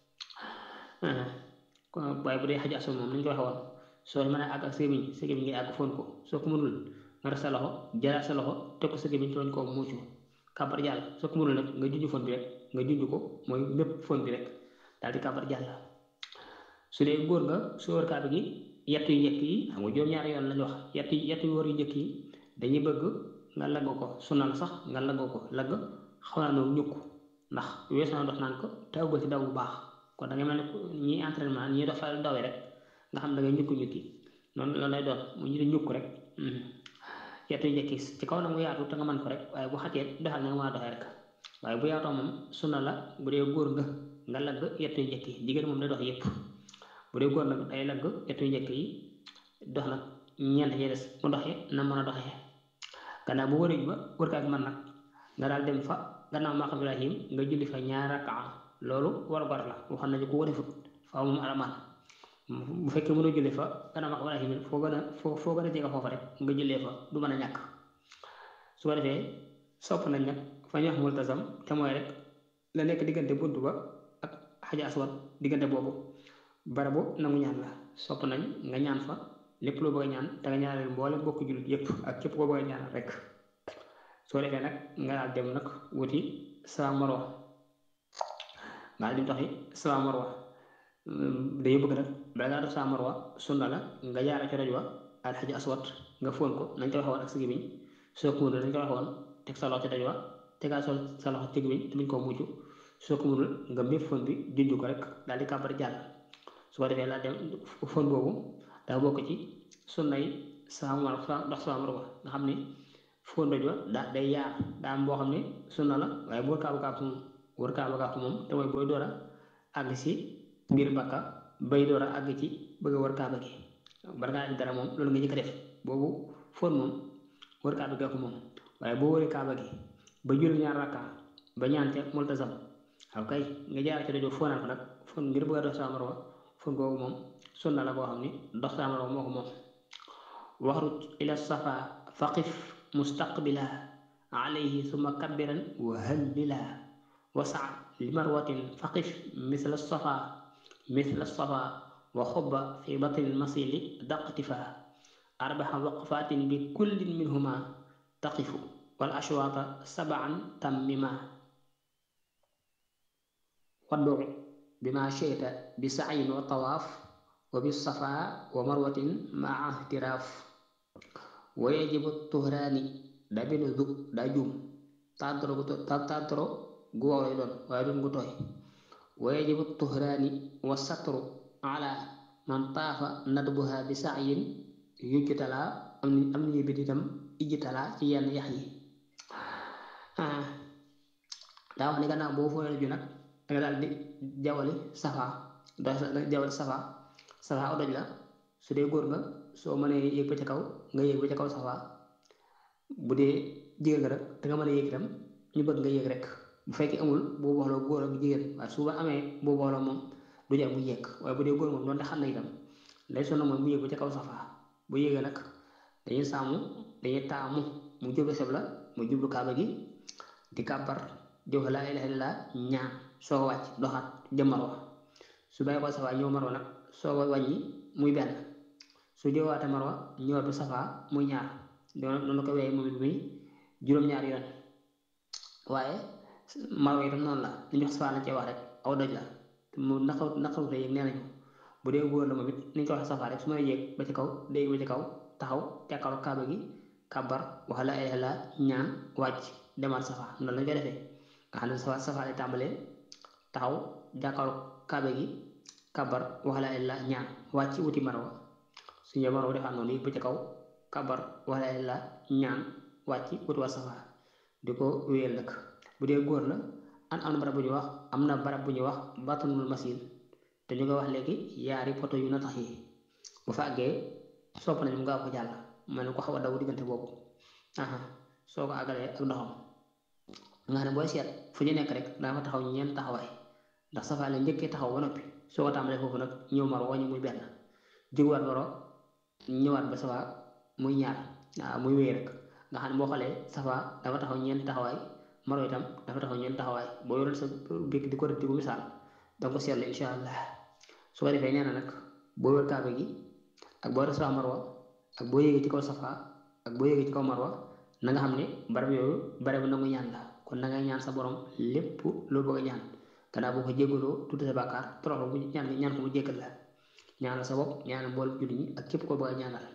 waaye bu dee xaj aso moom nañ ko waxe woon soo mën a àgg ak sa gémmiñ sa gémmiñ ngay àgg foon ko soo ko mënul nga def sa loxo jëlaat sa loxo teg ko sa gémmiñ te bañ koo muucu kàbbar jàll soo ko mënul nag nga junj fon bi rek nga junj ko mooy mépp fon bi rek daal di kàbbar jàll su dee góor nga su wër kaaba gi yett yu njëkk yi xam nga juróom-ñaari yoon lañu wax yett yett yu wër yu njëkk yi dañuy bëgg nga lagg ko sunal sax nga lagg ko lagg xaw naa noonu ñukk ndax weesu naa dox naan ko taw ba ci daw bu baax kon da ngay mel ne ñi entraînement ñi dox fa dawee rek nga xam da ngay ñukk ñukki noonu loolu lay doon mu ñu di ñukk rek yettu njëkk yi ci kaw na mu yaatu te nga mën ko rek waaye bu xatee doxal na nga mën a doxee rek waaye bu yaatoo moom sunna la bu dee góor nga nga lagg yettu njëkk yi jigéen moom day dox yëpp bu dee góor nag day lagg yettu njëkk yi dox nag ñeent yi des mu doxee na mën a doxee gannaaw bu wërëj ba wër kaak man nag nga daal dem fa gannaaw maqam Ibrahim nga julli fa ñaar rakaa loolu war war la waxoon nañu ko defut faaw moom alamaan bu fekkee mënoo jullee fa gannaaw maqam Ibrahim foo gën a foo foo gën a jege foofa rek nga jullee fa du mën a ñàkk su ko defee sopp nañ nag fa ñu wax multasam te mooy rek la nekk diggante bunt ba ak xaja aswad diggante boobu barabu nangu ñaan la sopp nañ nga ñaan fa lépp loo bëgg a ñaan te nga ñaanal mboole bokk jullit yépp ak képp koo bëgg a ñaanal rek soo defee nag nga daal dem nag wuti Safa Marwa nga daal di doxi Safa Marwa dañu bëgg nag bala ngaa def Safa Marwa sunna la nga jaara ci raj wa alxaji aswad nga fóon ko nañ ko waxe woon ak sa gémmiñ soo ko mënul nañ ko waxe woon teg sa loxo ci raj wa tegaa sol sa loxo ci gémmiñ te muñ koo mujj soo ko mënul nga mépp fóon bi junj ko rek daal di kàbbar jàll su ko defee laa dem fóon boobu daa bokk ci sunnay Safa Marwa dox Safa Marwa nga xam ne fóon doj wa daa day yaar daa am boo xam ne sunna la waaye bu wër kaaba kaab moom wër kaaba kaab moom te mooy booy door a àgg si biir Makka bay door a àgg ci bëgg a wër kaaba gi bala ngaa def dara moom loolu nga njëkk a def boobu fóon moom wër kaaba gi ko moom waaye boo wëree kaaba gi ba julli ñaar rakka ba ñaan ca multazam waaw kay nga jaar ci dojo fóonal ko nag fóon ngir bëgg a dox sa marwa fóon googu moom sunna la boo xam ni dox sa marwa moo ko moom waxruj ila safa faqif mustaqbila alayhi summa kabbiran wa hallila wasa li marwatin faqif misla safa misla safa wa xubba fi batni masili daqtifa arbaxa waqfatin bi kullin minhuma taqifu wal ashwaata sabaan tammima waddu bima shita bi sa'yin wa tawaaf wa bi safa wa marwatin maa ihtiraaf wa yajibu tuhraani dabinu dug daa juum tàntoro gu tàntoro gu wow lay doon waaye doon gu tooy wa yajibu tuhraani wa satru ala man taafa nadbuha bi sa'yin yujtalaa am ni am ni bit itam ijtalaa ci yenn yax yi daa wax ni gannaaw boo fooyal ju nag danga daal di jawali safa da jawali safa safa aw doj la su dee góor nga soo mënee yéeg ba ca kaw nga yéeg ba ca kaw safa bu dee jigéen nga rek da nga mën a yéeg itam ñu bëgg nga yéeg rek bu fekkee amul boo booloo góor ak jigéen waaye su ba amee boo booloo moom du jar mu yéeg waaye bu dee góor moom doonte xam na itam lay sonn mooy mu yéeg ba ca kaw safa bu yéegee nag dañuy sàmm dañuy taamu mu jublu xibla mu jublu kaaba gi di kàbbar di wax laa ilaaha illallaah ñaan soo ko wàcc doxaat jëm marwa su bàyyi ko safa ñëw marwa nag soo ko wàññi muy benn su jëwaate marwa ñëwaat ba safa muy ñaar noonu ko wéyee moom it muy juróom-ñaari yoon waaye marwa itam noonu la li ñu wax safa lañ cee wax rek aw doj la mu naqaw naqawute yéeg nee nañu bu dee góor la moom it ni ñu ko waxee safa rek su ma yéeg ba ci kaw léegi ba ci kaw taxaw jàkkaarloo kaaba gi kàbbar wax laa ilaaha illallaah ñaan wàcc demaat safa noonu lañ koy defee nga xam ne safa safa lay tàmbalee taxaw jàkkaarloo kaaba gi kàbbar wax laa ilaaha illallaah ñaan wàcc wuti marwa su ñëwee marwa defaat noonu yéeg ba ci kaw kàbbar wax laa ilaaha illallaah ñaan wàcc wuti waa safa di ko wéyal nag bu dee góor la an am na barab bu ñuy wax am na barab bu ñuy wax batanul masil te ñu koy wax léegi yaari poto yu na tax yi bu fa àggee sopp nañ mu gaaw ko jàll mel ni ko xaw a daw diggante boobu aha soo ko àggalee ak ndoxam nga xam ne booy seet fu ñu nekk rek daa fa taxaw ñeent taxawaay ndax safa la njëkkee taxaw ba noppi soo ko tàmbalee foofu nag ñëw maro wañu muy benn jóguwaat maro ñëwaat ba safa muy ñaar waaw muy wéy rek nga xam ne boo xoolee safa dafa taxaw ñeent taxawaay maro itam dafa taxaw ñeent taxawaay boo yoroon sa bikk di ko def di ko misaal danga ko seetlu insha allah su ko defee nee na nag boo wër kaaba gi ak boo def safa marwa ak boo yéegee ci kaw safa ak boo yéegee ci kaw marwa na nga xam ne barab yooyu barab nangu ñaan la kon na nga ñaan sa borom lépp loo bëgg a ñaan gannaaw boo ko jéggaloo tudd sa bàkkaar toroxlu bu ñaan ñaan ko mu jéggal la ñaanal sa bopp ñaanal mbool julli ñi ak képp koo bëgg a ñaanal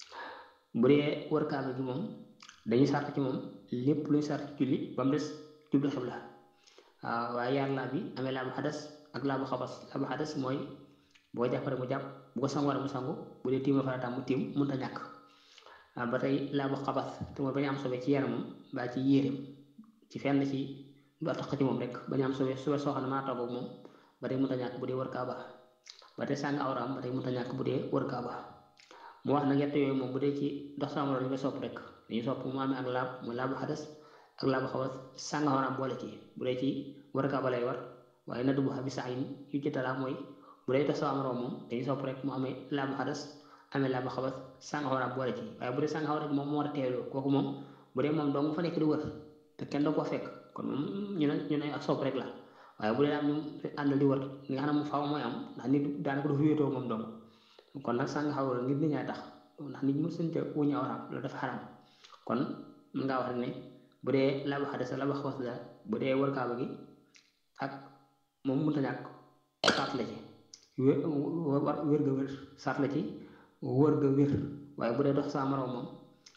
bu dee wër kaaba gi moom dañuy sart ci moom lépp luy sart ci julli ba mu des jublu xibla waaw waaye yaar laa bi amee laa bu xadas ak laa bu xabas laa bu xadas mooy boo jàpp rek mu jàpp bu ko sangu war mu sangu bu dee tiim farataam mu tiim mënut a ñàkk ba tey laa bu xabas te mooy bañ am sobe ci yaramam mbaa ci yéreem ci fenn ci ba tax ci moom rek bañ am sobe sobe soo xam ne maa toog ak moom ba tey mënut a ñàkk bu dee wër kaaba ba tey sàng awraam ba tey mënut a ñàkk bu dee wër kaaba mu wax nag yett yooyu moom bu dee ci dox sama dañu koy sopp rek dañuy sopp mu amee ak laab muy laabu xadas ak laabu xabas sàng awraam boole ci bu dee ci wër kaaba lay war waaye na dubu xabi sax yi yu ci talaa mooy bu dee dox sama moom dañuy sopp rek mu amee laabu xadas amee laabu xabas sàng awraam boole ci waaye bu dee sàng awraam moom moo war a teeloo kooku moom bu dee moom dong fa nekk di wër te kenn doo ko fekk kon moom ñu ne ñu ne ak sopp rek la waaye bu dee am ñu àndal di wër li nga xam ne mu faaw mooy am ndax nit daanaka du wéetoo moom dong kon nag sàng xawra ngir nit ñaay tax ndax nit mu sënte wuñu awraam loolu dafa xaram kon mën ngaa wax rek ne bu dee laabu xadas laabu xabas la bu dee wër kaaba gi ak moom mënta ñàkk sart la ci wér wér ga wér sart la ci wër ga wér waaye bu dee dox saa moroom moom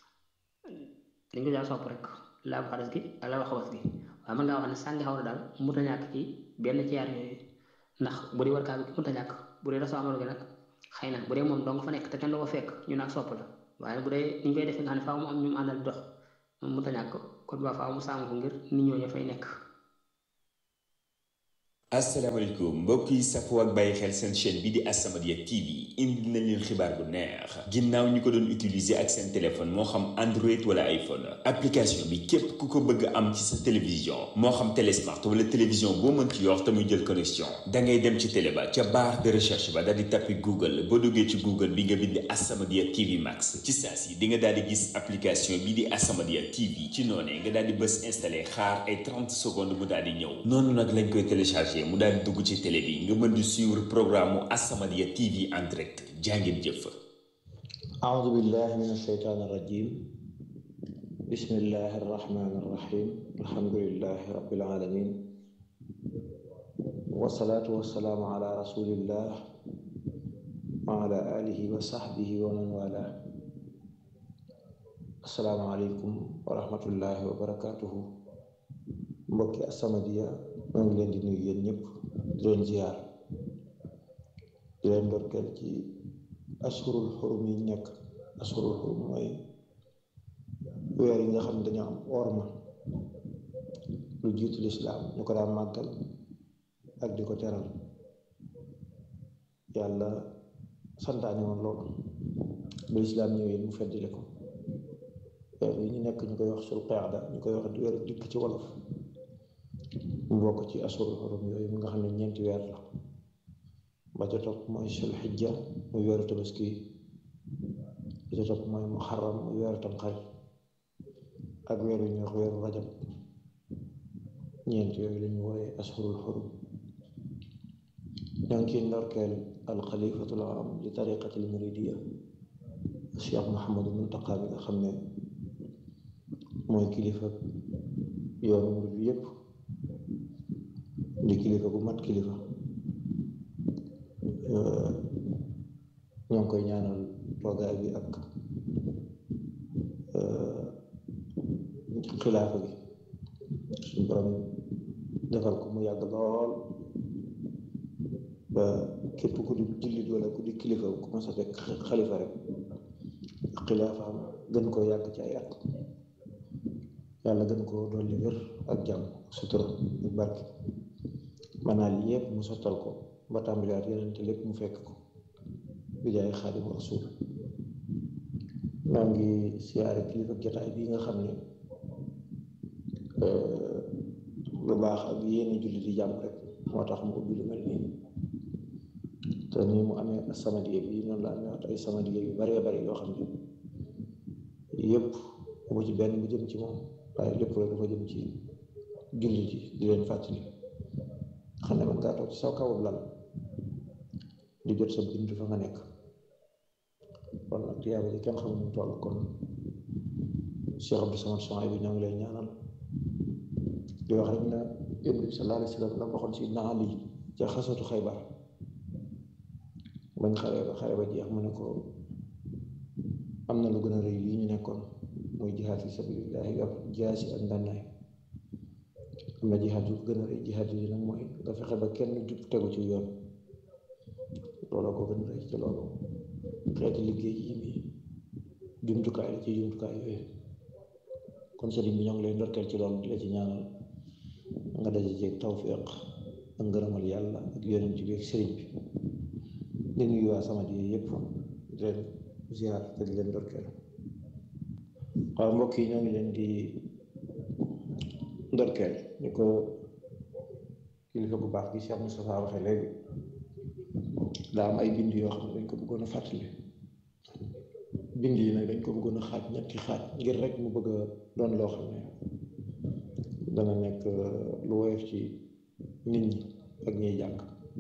dañ ko jaa sopp rek laabu xadas gi ak laabu xabas gi waaye mën ngaa wax ne sàngi xawra daal mënta ñàkk ci benn ci yaar yooyu ndax bu dee wër kaaba gi mënta ñàkk bu dee dox saa moroom gi nag xëy na bu dee moom dong fa nekk te kenn du ko fekk ñu nag sopp la waaye bu dee ni ñu koy defee nga xam ne faaw mu am ñu mu àndal dox moom mu ta ñàkk kon ba faaw mu sàmm ko ngir nit ñoo ña fay nekk asalaamaaleykum mbokk yi safoo ak bàyyi xel seen chaîne bi di As-Samadiyya TV indi nañ leen xibaar bu neex ginnaaw ñi ko doon utiliser ak seen téléphone moo xam Android wala iPhone application bi képp ku ko bëgg am ci sa télévision moo xam télé smart wala télévision boo mën ci yor te muy jël connexion da ngay dem ci télé ba ca barre de recherche ba daal di tappi Google boo duggee ci Google bi nga bind As-Samadiyya TV Max ci saa si di nga daal di gis application bi di As-Samadiyya TV ci noonee nga daal di bës installé xaar ay 30 secondes mu daal di ñëw noonu nag lañ koy téléchargé mu daal di dugg ci télé bi nga mën di suivre programme mu As-Samadiyya TV en direct jàngeen jëf. أعوذ بالله من الشيطان الرجيم بسم الله الرحمن الرحيم الحمد لله رب العالمين والصلاة والسلام على رسول الله وعلى آله وصحبه ومن والاه السلام عليكم ورحمة الله وبركاته mbokki As-Samadiyya maa ngi leen di nuyu yéen ñëpp di leen ziar di leen ndorkeel ci ashurul xurum yi nekk ashurul xurum mooy weer yi nga xam ne dañoo am orma lu jiitu lislaam ñu ko daan màggal ak di ko teral yàlla santaane woon loolu ba lislaam ñëwee mu feddile ko weer yi ñu nekk ñu koy wax sul qaada ñu koy wax weer dikk ci wolof mu bokk ci ashurul xurum yooyu mu nga xam ne ñeenti weer la ba ca topp mooy sul xijja muy weeru tabaski ba ca topp mooy muharram muy weeru tamxarit ak weer yu ñuy wax weeru rajab ñeent yooyu lañu wooye ashurul xurum ñoo ngi ciy ndorkeel alxalifatul am li tariqatil muridiya cheikh Mouhamadou Muntaqa bi nga xam ne mooy kilifa yoonu murid bi yépp di kilifa bu mat kilifa ñoo ngi koy ñaanal toogaay bi ak xilaafa bi suñu borom defal ko mu yàgg lool ba képp ku di jullit wala ku di kilifa ku ma sa fekk xalifa rek ak xilaafaam gën koo yàgg ci ay at yàlla gën koo dolli wér ak jàmm sutura ak barke manaal yépp mu sottal ko ba tàmbaliwaat yeneen te lépp mu fekk ko bi jaay xaadimu rasuul maa ngi siyaare kilifa jotaay bi nga xam ne lu baax ak yéene julli di jàmm rek moo tax mu ubbi lu mel nii te nii mu amee As-Samadiyya bi noonu la amee ay Samadiyya yu baree bari yoo xam ne yépp bu ci benn bu jëm ci moom waaye lépp rek dafa jëm ci julli ji di leen fàttali xam ne man ngaa toog ci saw kawub lal di jot sa bind fa nga nekk kon nag tiyaaba ji kenn xamul mu toll kon Cheikh Abdou Samad Souhaïbou bi ñoo ngi lay ñaanal di wax rek na Yonent bi sallallahu alayhi wa sallam la waxoon si naa lii ca xasatu Xaybar bañ xare ba xare ba jeex mu ne ko am na lu gën a rëy lii ñu nekkoon muy jihaad fi sabilillahi ak jaasi ak ngànnaay am na jihaad yu gën a rëy jihaad yi nag mooy nga fexe ba kenn jub tegu ci yoon looloo ko gën a rëy ci loolu xeeti liggéey yi nii jumtukaay la ci jumtukaay yooyu kon sëriñ bi ñoo ngi lay ndorkeel ci loolu di la ci ñaanal nga daje jeeg tawfiq ak ngërëmal yàlla ak yonent bi ak sëriñ bi di nuyu waa Samadiyya yépp di leen ziar te di leen ndorkeel waaw mbokk yi ñoo ngi leen di ndorkeel ni ko kilifa bu baax gi Cheikh Moustapha waxee léegi daa am ay bind yoo xam ne dañ ko bëggoon a fàttali bind yi nag dañ ko bëggoon a xaaj ñetti xaaj ngir rek mu bëgg a doon loo xam ne dana nekk lu woyof ci nit ñi ak ñiy jàng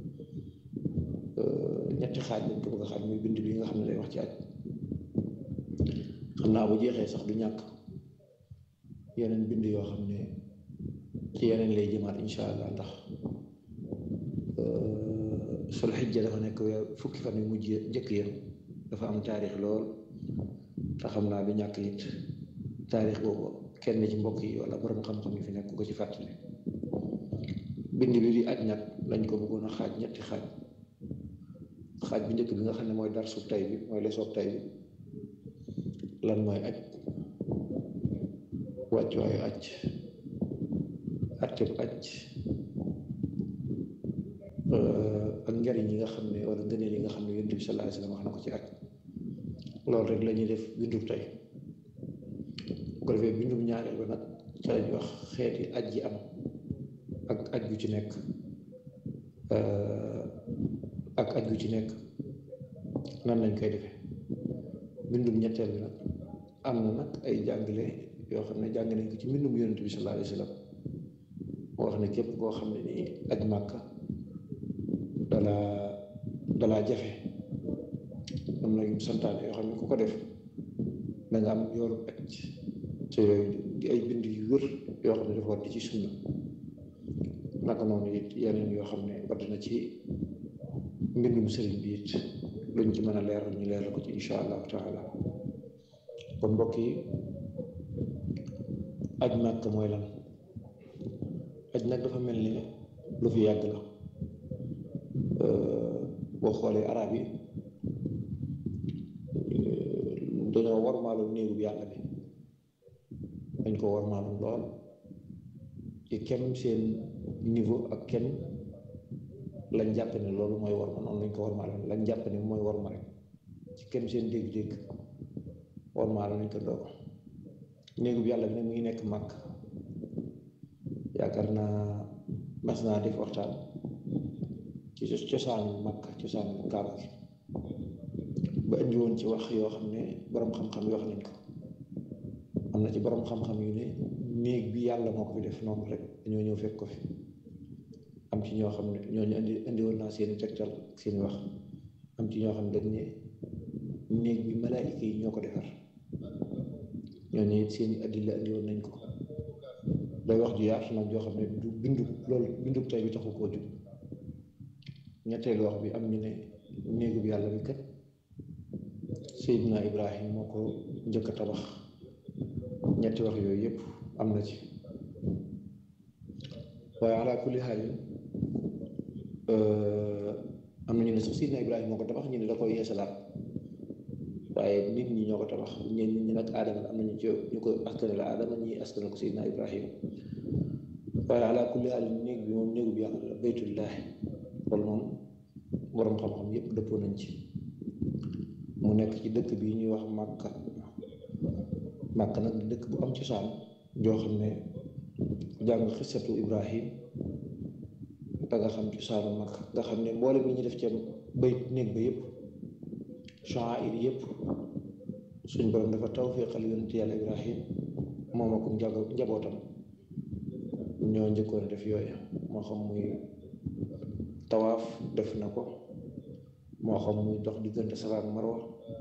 ñetti xaaj dañ ko bëgg a xaaj muy bind bi nga xam ne day wax ci aj xam naa bu jeexee sax du ñàkk yeneen bind yoo xam ne ci yeneen lay jëmaat insha allah ndax sul xijja dafa nekk weer fukki fan yu mujj njëkk yam dafa am taarix lool te xam naa du ñàkk it taarix boobu kenn ci mbokk yi wala borom xam-xam yi fi nekk ko ci fàttali bind bi di aj nag lañ ko bëggoon a xaaj ñetti xaaj xaaj bi njëkk bi nga xam ne mooy dar suuf tay bi mooy lesoog tay bi lan mooy aj wàccuwaayu aj atteb aj ak njariñ yi nga xam ne wala ngëneel yi nga xam ne yonent bi sallallahu alayhi wasallam wax na ko ci aj loolu rek la ñuy def bindub tey bu ko defee bindub ñaareel ba nag ca lañuy wax xeeti aj yi am ak aj gu ci nekk ak aj gu ci nekk nan lañ koy defee bindum ñetteel bi nag am na nag ay jàngale yoo xam ne jàng nañ ko ci mbindum yonent bi sallallahu alayhi wasallam moo wax ne képp koo xam ne nii aj màkka dalaa dalaa jafe am na yu santaane yoo xam ne ku ko def da nga am yooru aj te yooyu di ay bind yu wër yoo xam ne dafa war di ci sunna naka noonu it yeneen yoo xam ne wadd na ci mbindum sëriñ bi it luñ ci mën a leeral ñu leeral ko ci insha allahu taala kon mbokk yi aj màkk mooy lan aj nag dafa mel ni lu fi yàgg la boo xoolee arab yi dañoo warmaaloon néegu bi yàlla bi dañ ko warmaaloon lool ci kem seen niveau ak kem lañ jàpp ne loolu mooy warma noonu lañ ko warmaaloon lañ jàpp ne mooy warma rek ci kem seen dégg-dégg warmaaloon nañ ko doo néegu bi yàlla bi nag mu ngi nekk màkk yaakaar naa mas naa def waxtaan ci cosaanu màkk cosaanu kaaba gi ba indi woon ci wax yoo xam ne boroom xam-xam yi wax nañ ko am na ci boroom xam-xam yu ne néeg bi yàlla moo ko fi def noonu rek dañoo ñëw fekk ko fi am ci ñoo xam ne ñooñu indi indi woon naa seeni tegtal seeni wax am ci ñoo xam ne dañ ne néeg bi malaayika yi ñoo ko defar ñooñu it seeni addila indi woon nañ ko day wax ju yaatu nag joo xam ne du bindu loolu bindu tey bi taxu koo jub ñetteelu wax bi am ñu ne néegu bi yàlla bi kat Seydina Ibrahim moo ko njëkk a tabax ñetti wax yooyu yëpp am na ci waaye ala kulli xaal am na ñu ne sax Seydina Ibrahim moo ko tabax ñu ne da koy yeesalaat waaye nit ñi ñoo ko tabax ñeen nit ñi nag aadama am nañu ci ñu ko askane la aadama ñi askane ko Seydina Ibrahim waaye ala kulli xaal néeg bi moom néegu bi yàlla la baytullaahi loolu moom boroom xam-xam yépp dëppoo nañ ci mu nekk ci dëkk bi ñuy wax Màkka Màkka nag dëkk bu am cosaan joo xam ne jàng xisatu Ibrahim da nga xam cosaanu Màkka nga xam ne mboole bi ñu def ca bayt néeg ba yépp sha'air yépp suñ borom dafa tawfiqal yonent yàlla Ibrahim moom ak njabootam ñoo njëkkoon def yooya moo xam muy tawaaf def na ko moo xam muy dox diggante Safa ak Marwa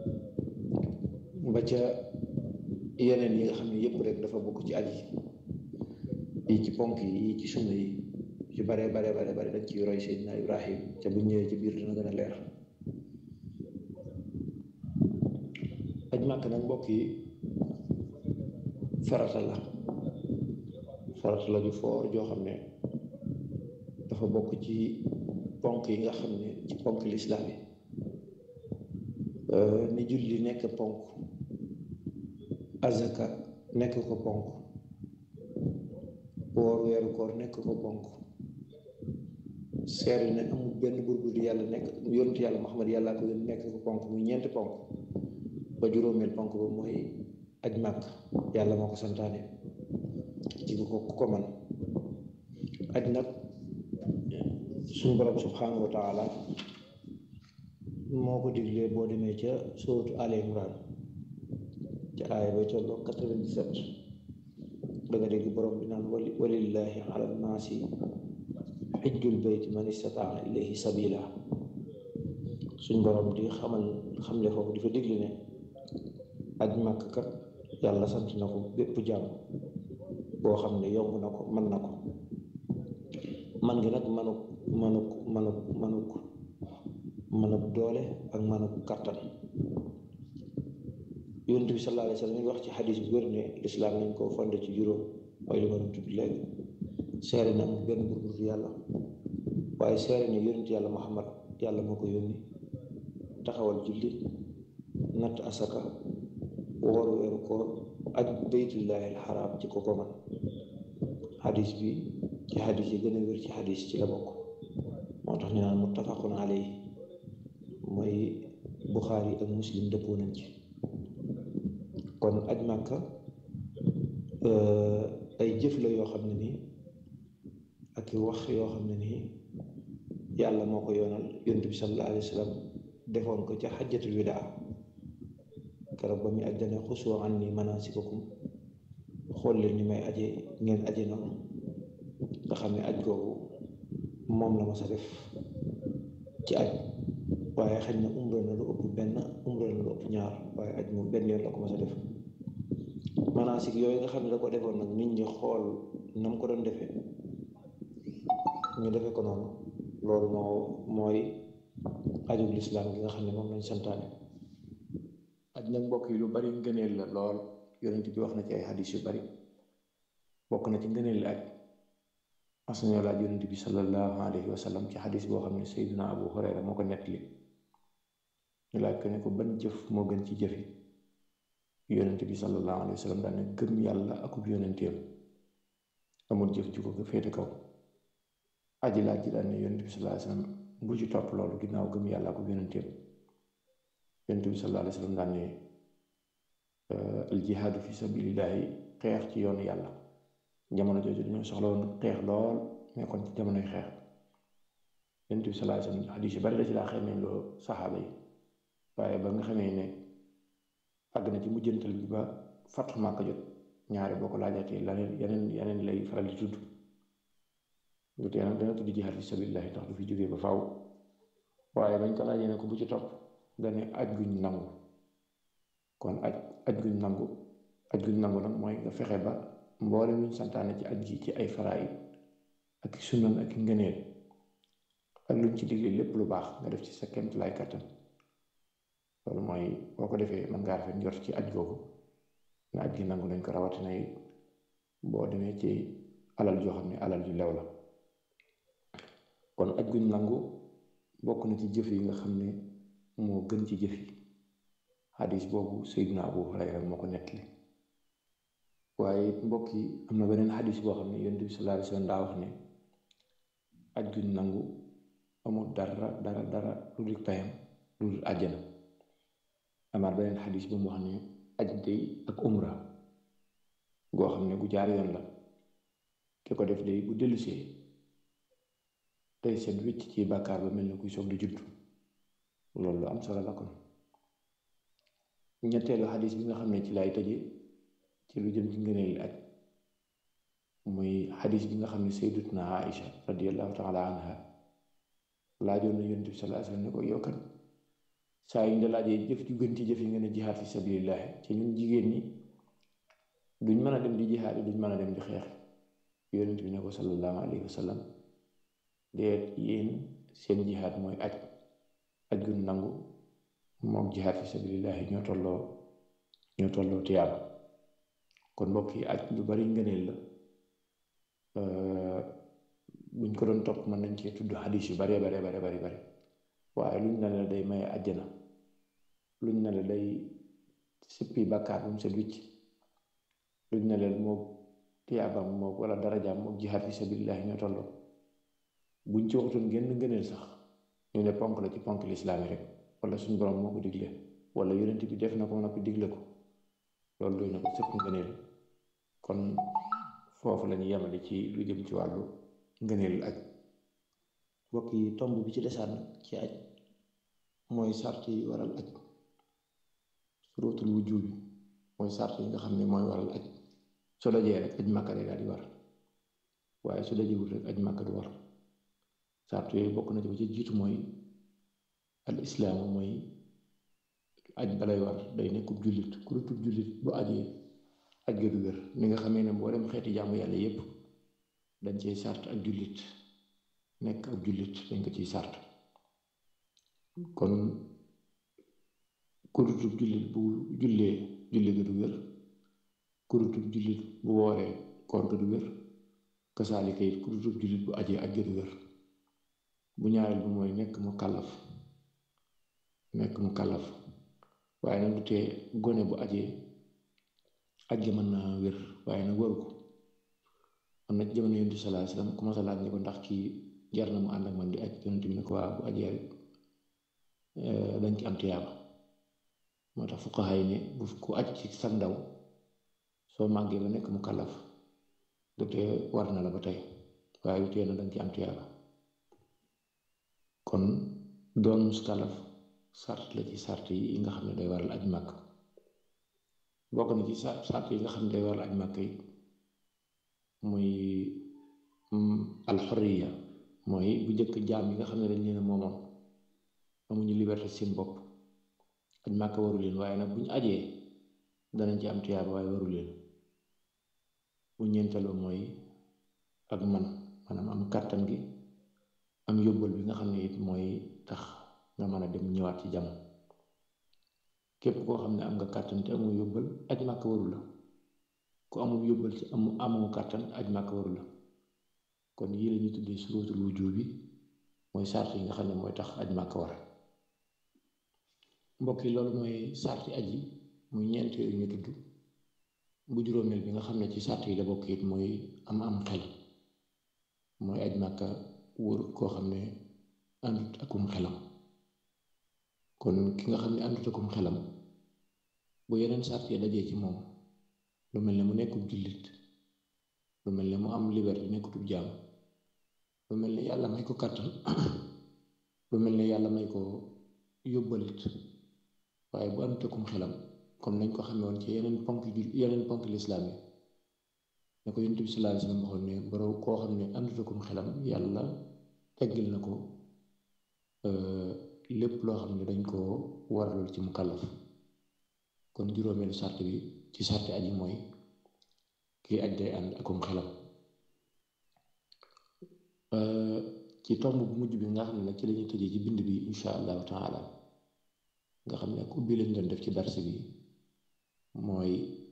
ba ca yeneen yi nga xam ne yëpp rek dafa bokk ci aj yi yi ci ponk yi yi ci sunna yi ci bare bare bare bare dañ ciy roy Seydina Ibrahim ca bu ñëwee ci biir dina gën a leer aj màkk nag mbokk yi farata la farata la ju foor joo xam ne dafa bokk ci ponk yi nga xam ne ci ponk lislaam yi ni julli nekk ponk azaka nekk ko ponk woor weeru koor nekk ko ponk seeri ne amul benn buur bu yàlla nekk yonent yàlla Muhammad yàlla ko yónni nekk ko ponk muy ñeenti ponk ba juróomeel ponk ba mooy aj màkk yàlla moo ko santaane ci ko ku ko man aj nag suñu borom subhanahu wa taala moo ko diglee boo demee ca sóotu Al Imran ca aaya ba tolloo 97 da nga dégg borom bi naan wali walillahi ala nnaasi xijjul bayt man istataa ilayhi sabila suñ borom di xamal xamle foofu di fa digli ne aj màkk kat yàlla sant na ko bépp jàmm boo xam ne yomb na ko mën na ko man gi nag manuk manuk manuk manuk manuk doole ak manuk kàttan yonent bi sallallahu alayhi wa sallam wax ci xadis bu wér ne lislaam nañ koo fonde ci juróom mooy li ma doon tudd léegi seere ne amul benn buur bu yàlla waaye seere ne yonent yàlla muhammad yàlla moo ko yónni taxawal julli natt asaka woor weeru koor aj baytullahi alxaraam ci ko ko man xadis bi ci xadis yi gën a wér ci xadis ci la bokk moo tax ñu naan muttafaqun alayhi mooy buxaari ak muslim dëppoo nañ ci kon aj màkka ay jëf la yoo xam ne nii ak wax yoo xam ne nii yàlla moo ko yoonal yonent bi sallallahu alayhi wa sallam defoon ko ca xajjatul widaa keroog ba muy aj dane xusoo an ni manaasikakum xool leen ni may aje ngeen aje noonu nga xam ne aj googu moom la ma sa def ci aj waaye xëy na umra na lu ëpp benn umra na lu ëpp ñaar waaye aj moom benn yoon la ko ma sa def manaasik yooyu nga xam ne da ko defoon nag nit ñi xool na mu ko doon defee ñu defee ko noonu loolu moo mooy ajub lislaam gi nga xam ne moom lañ santaane aj nag mbokk yi lu bari ngëneel la lool yonent bi wax na ci ay xadis yu bari bokk na ci ngëneel aj mas nañoo laaj yonent bi sallallahu alayhi wa sallam ci xadis boo xam ne sayduna abu hurayra moo ko nettali ñu laaj ko ne ko ban jëf moo gën ci jëf yi yonent bi sallallahu alayhi wa sallam daan ne gëm yàlla akub yonenteem amul jëf ju ko féete kaw aji laaj ji daan ne yonent bi sallallahu alayhi wa sallam bu ci topp loolu ginnaaw gëm yàlla akub yonenteem yonent bi sallallahu alayhi wa sallam daan ne al jihaadu fi sabilillahi xeex ci yoonu yàlla jamono jooju dañoo soxla woon xeex lool nekkoon ci jamonoy xeex yonent bi sallallahu alayhi wa sallam xadiis yu bari la ci daa xamee loo saxaaba yi waaye ba nga xamee ne àgg na ci mujjantal bi ba Fathu Màkka jot ñaari boo ko laajatee laneen yeneen yeneen lay faral di tudd lu tee nag dana tudd jihaad fi sabilillahi tax du fi jógee ba faw waaye bañ ko laajee ne ko bu ci topp dane aj guñ nangu kon aj aj guñ nangu aj guñ nangu nag mooy nga fexe ba mboole luñ santaane ci aj gi ci ay faraayid ak sunnan ak ngëneel ak luñ ci digle lépp lu baax nga def ci sa kemt lay kattan loolu mooy boo ko defee mën ngaa rafet njort ci aj googu na aj gi nangu nañ ko rawatina yi boo demee ci alal joo xam ne alal ju lew la kon aj guñ nangu bokk na ci jëf yi nga xam ne moo gën ci jëf yi xadis boobu Seydina Abu Hurayra moo ko nettali waaye mbokk yi am na beneen xadis boo xam ne yonent bi sallallahu alayhi wa sallam daa wax ne aj guñ nangu amul dara dara dara lu dul payam lu dul àjjana amaat beneen xadis bu mu wax ne aj day ak umra goo xam ne gu jaar yoon la ki ko def day bu dellusee tey seen wicc ci bàkkaar ba mel ni kuy soog di judd loolu lu am solo la kon ñetteelu xadis bi nga xam ne ci lay tëje ci lu jëm ci ngëneel aj muy xadis bi nga xam ne sayyidatuna Aïcha radiyallahu taala anha laajoon na yonent bi sallallahu alayhi wasallam ne ko yow kan saa yu ñu la laajee jëf ju gën ci jëf yi nga ne jihaad fi sabilillah ci ñun jigéen ñi duñ mën a dem di jihaad yi duñ mën a dem di xeex yonent bi ne ko sallallahu alayhi wasallam deet yéen seen jihaad mooy aj aj gun nangu moom jihaad fi sabilillahi ñoo tolloo ñoo tolloo tiyaab kon mbokk yi aj lu bari ngëneel la buñ ko doon topp mën nañ cee tudd xadis yu bare bare bare bari bari waaye luñ ne la day maye àjjana luñ ne la day sippi bàkkaar bu mu set wicc luñ ne leen moom tiyaabam moom wala darajaam moom jihaad fi sabilillahi ñoo tolloo buñ ci waxutoon genn ngëneel sax ñu ne ponk la ci ponk lislaami rek wala suñ borom moo ko digle wala yonent bi def na ko noppi digle ko loolu doy na ko sëpp ngëneel kon foofu la ñu yemale ci lu jëm ci wàllu ngëneel aj mbokk yi tomb bi ci desaan ci aj mooy sart yi waral aj surutul wujub bi mooy sart yi nga xam ne mooy waral aj su dajee rek aj màkka day daal di war waaye su dajewul rek aj màkka du war sart yooyu bokk na ci ba ci jiitu mooy al islaamu mooy aj balay war day nekkub jullit ku dutub jullit bu ajee aj ga du wér ni nga xamee ne mboolem xeeti jaamu yàlla yépp dañ ciy sart ak jullit nekk ak jullit dañ ko ciy sart kon ku dutub jullit bu jullee julli ga du wér ku dutub jullit bu wooree koor ga du wér kasaalika it ku dutub jullit bu ajee aj ga du wér bu ñaareel bi mooy nekk mu kàllaf nekk mu kàllaf waaye nag du tee gone bu ajee aj ga mën naa wér waaye nag waru ko am na jamono yonent bi sallallahu alayhi wasallam ku ma sa laaj ne ko ndax kii jar na mu ànd ak man di aj yonent bi ne ko waa bu ajee rek dañ ci am tiyaaba moo tax fuqaha yi ne bu ku aj ci sa ndaw soo màggee ba nekk mu kàllaf du tee war na la ba tey waaye du tee na dañ ci am tiyaaba kon doon muskalaf sart la ci sart yi nga xam ne day waral aj màkk bokk na ci sart yi nga xam ne day waral aj màkk yi muy alxoriya mooy bu njëkk jaam yi nga xam ne dañ leen a moomoon amuñu liberté seen bopp aj màkk waru leen waaye nag bu ñu ajee danañ ci am tiyaaba waaye waru leen bu ñeenteeloo mooy ak man maanaam am kàttan gi am yóbbal bi nga xam ne it mooy tax nga mën a dem ñëwaat ci jàmm képp koo xam ne am nga kàttan te amoo yóbbal aj màkk waru la ku amul yóbbal ci amu amoo kàttan aj màkk waru la kon yii la ñuy tuddee surutul wujub bi mooy sart yi nga xam ne mooy tax aj màkk war mbokk yi loolu mooy sarti aj yi muy ñeent yooyu ñu tudd bu juróomeel bi nga xam ne ci sart yi la bokk it mooy am am xel mooy aj màkka wóor koo xam ne àndut akum xelam kon ki nga xam ne àndut akum xelam bu yeneen sart yi dajee ci moom lu mel ne mu nekkub jullit lu mel ne mu am liberté nekkutub jaam lu mel ne yàlla may ko kàttan lu mel ne yàlla may ko yóbbalit waaye bu àndut akum xelam comme nañ ko xamee woon ci yeneen ponk jul yeneen ponk lislaam yi ne ko yonent bi sallallahu alayhi wasallam waxoon ne borom koo xam ne àndut akum xelam yàlla teggil na ko lépp loo xam ne dañ koo waralool ci mu kàllaf kon juróomeelu sart bi ci sarti aji mooy kii aj day ànd akum xelam ci tomb bu mujj bi nga xam ne nag ci lañuy tëjee ci bind bi insha allahu taala nga xam ne ak ubbi lañ doon def ci darse bi mooy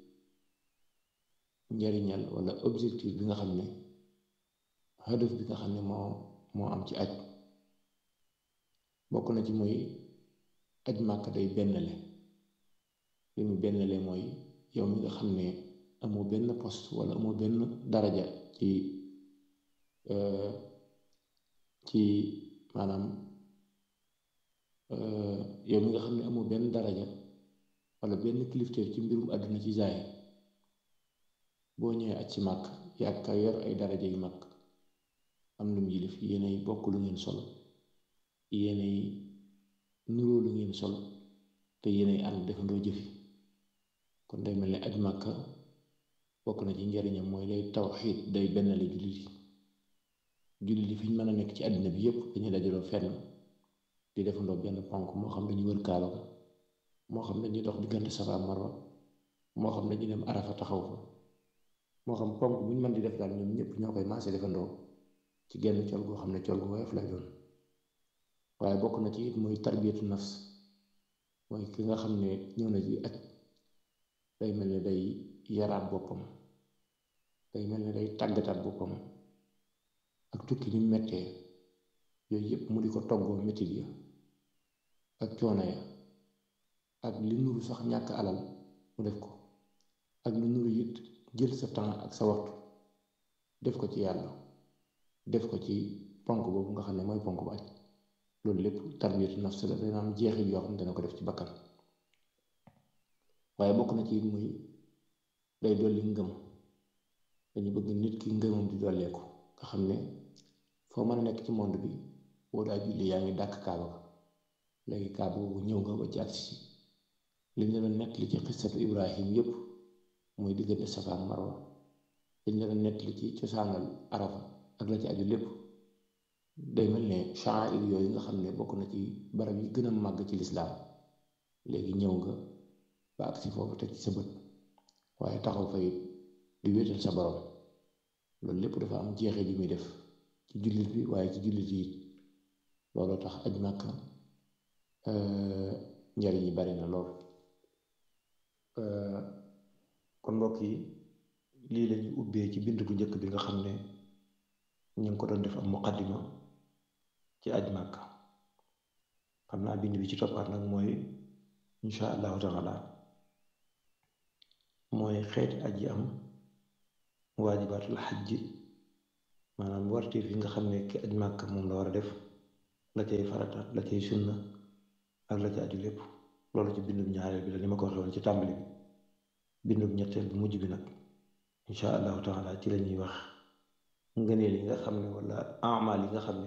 njariñal wala objectif bi nga xam ne hadaf bi nga xam ne moo moo am ci aj bokk na ci mooy aj màkk day bennale li mu bennale mooy yow mi nga xam ne amoo benn poste wala amoo benn daraja ci ci maanaam yow mi nga xam ne amoo benn daraja wala benn kilifteef ci mbirum àdduna ci zaay boo ñëwee aj ci màkk yàgg ka yor ay daraja yu mag am lu mu yilif yéenay bokk lu ngeen sol yéenay nuroo lu ngeen sol te yéenay ànd defandoo jëfi kon day mel ne aj màkka bokk na ci njariñam mooy day tawxiid day bennale jullit yi jullit yi fi ñu mën a nekk ci àddina bi yépp dañuy dajaloo fenn di defandoo benn ponk moo xam dañuy wër kaaba ga moo xam dañuy dox diggante Safa ak Marwa moo xam dañuy dem Arafa taxaw fa moo xam ponk bu ñu mën di def daal ñoom ñëpp ñoo koy maase defandoo ci genn col goo xam ne col gu woyof lay doon waaye bokk na ci it mooy tarbiyatu nafs mooy ki nga xam ne ñëw na ci aj day mel ne day yaraat boppam day mel ne day tàggataat boppam ak tukki ni mettee yooyu yëpp mu di ko toggoo mettit ya ak coono ya ak li nuru sax ñàkk alal mu def ko ak li nuru it jël sa temps ak sa waxtu def ko ci yàlla def ko ci ponk boobu nga xam ne mooy ponk bu aj loolu lépp tarbiyatu nafs la dana am jeexit yoo xam ne dana ko def ci bakkan waaye bokk na ci muy day dolli ngëm dañu bëgg nit ki ngëmam di dolleeku nga xam ne foo mën a nekk ci monde bi boo daa julli yaa ngi dàkk kaaba ga léegi kaaba boobu ñëw nga ba ci agsi si liñ la doon nettali ci xissatu ibrahim yépp muy diggante safa ak marwa liñ la doon nettali ci cosaanal arafa ak la ci aju lépp day mel ne sha'air yooyu nga xam ne bokk na ci barab yi gën a màgg ci lislaam léegi ñëw nga ba agsi foofu teg ci sa bët waaye taxaw fa it di wéetal sa borom loolu lépp dafa am jeexee ji muy def ci jullit bi waaye ci jullit yi looloo tax aj Makka njariñ yi bari na lool kon mbokk yi lii lañuy ubbee ci bind bu njëkk bi nga xam ne ñu ngi ko doon def am muqaddima ci aj Makka xam naa bind bi ci toppaat nag mooy insha allahu taala mooy xeeti aj yi am waajibaatul xajj maanaam wartiif yi nga xam ne ki aj màkk moom la war a def la cay farata la cay sunna ak la ca aju lépp loolu ci bindum ñaareel bi la ni ma ko waxee woon ci tàmbali bi bindum ñetteel bi mujj bi nag insha allahu taala ci la ñuy wax ngëneel yi nga xam ne wala amaal yi nga xam ne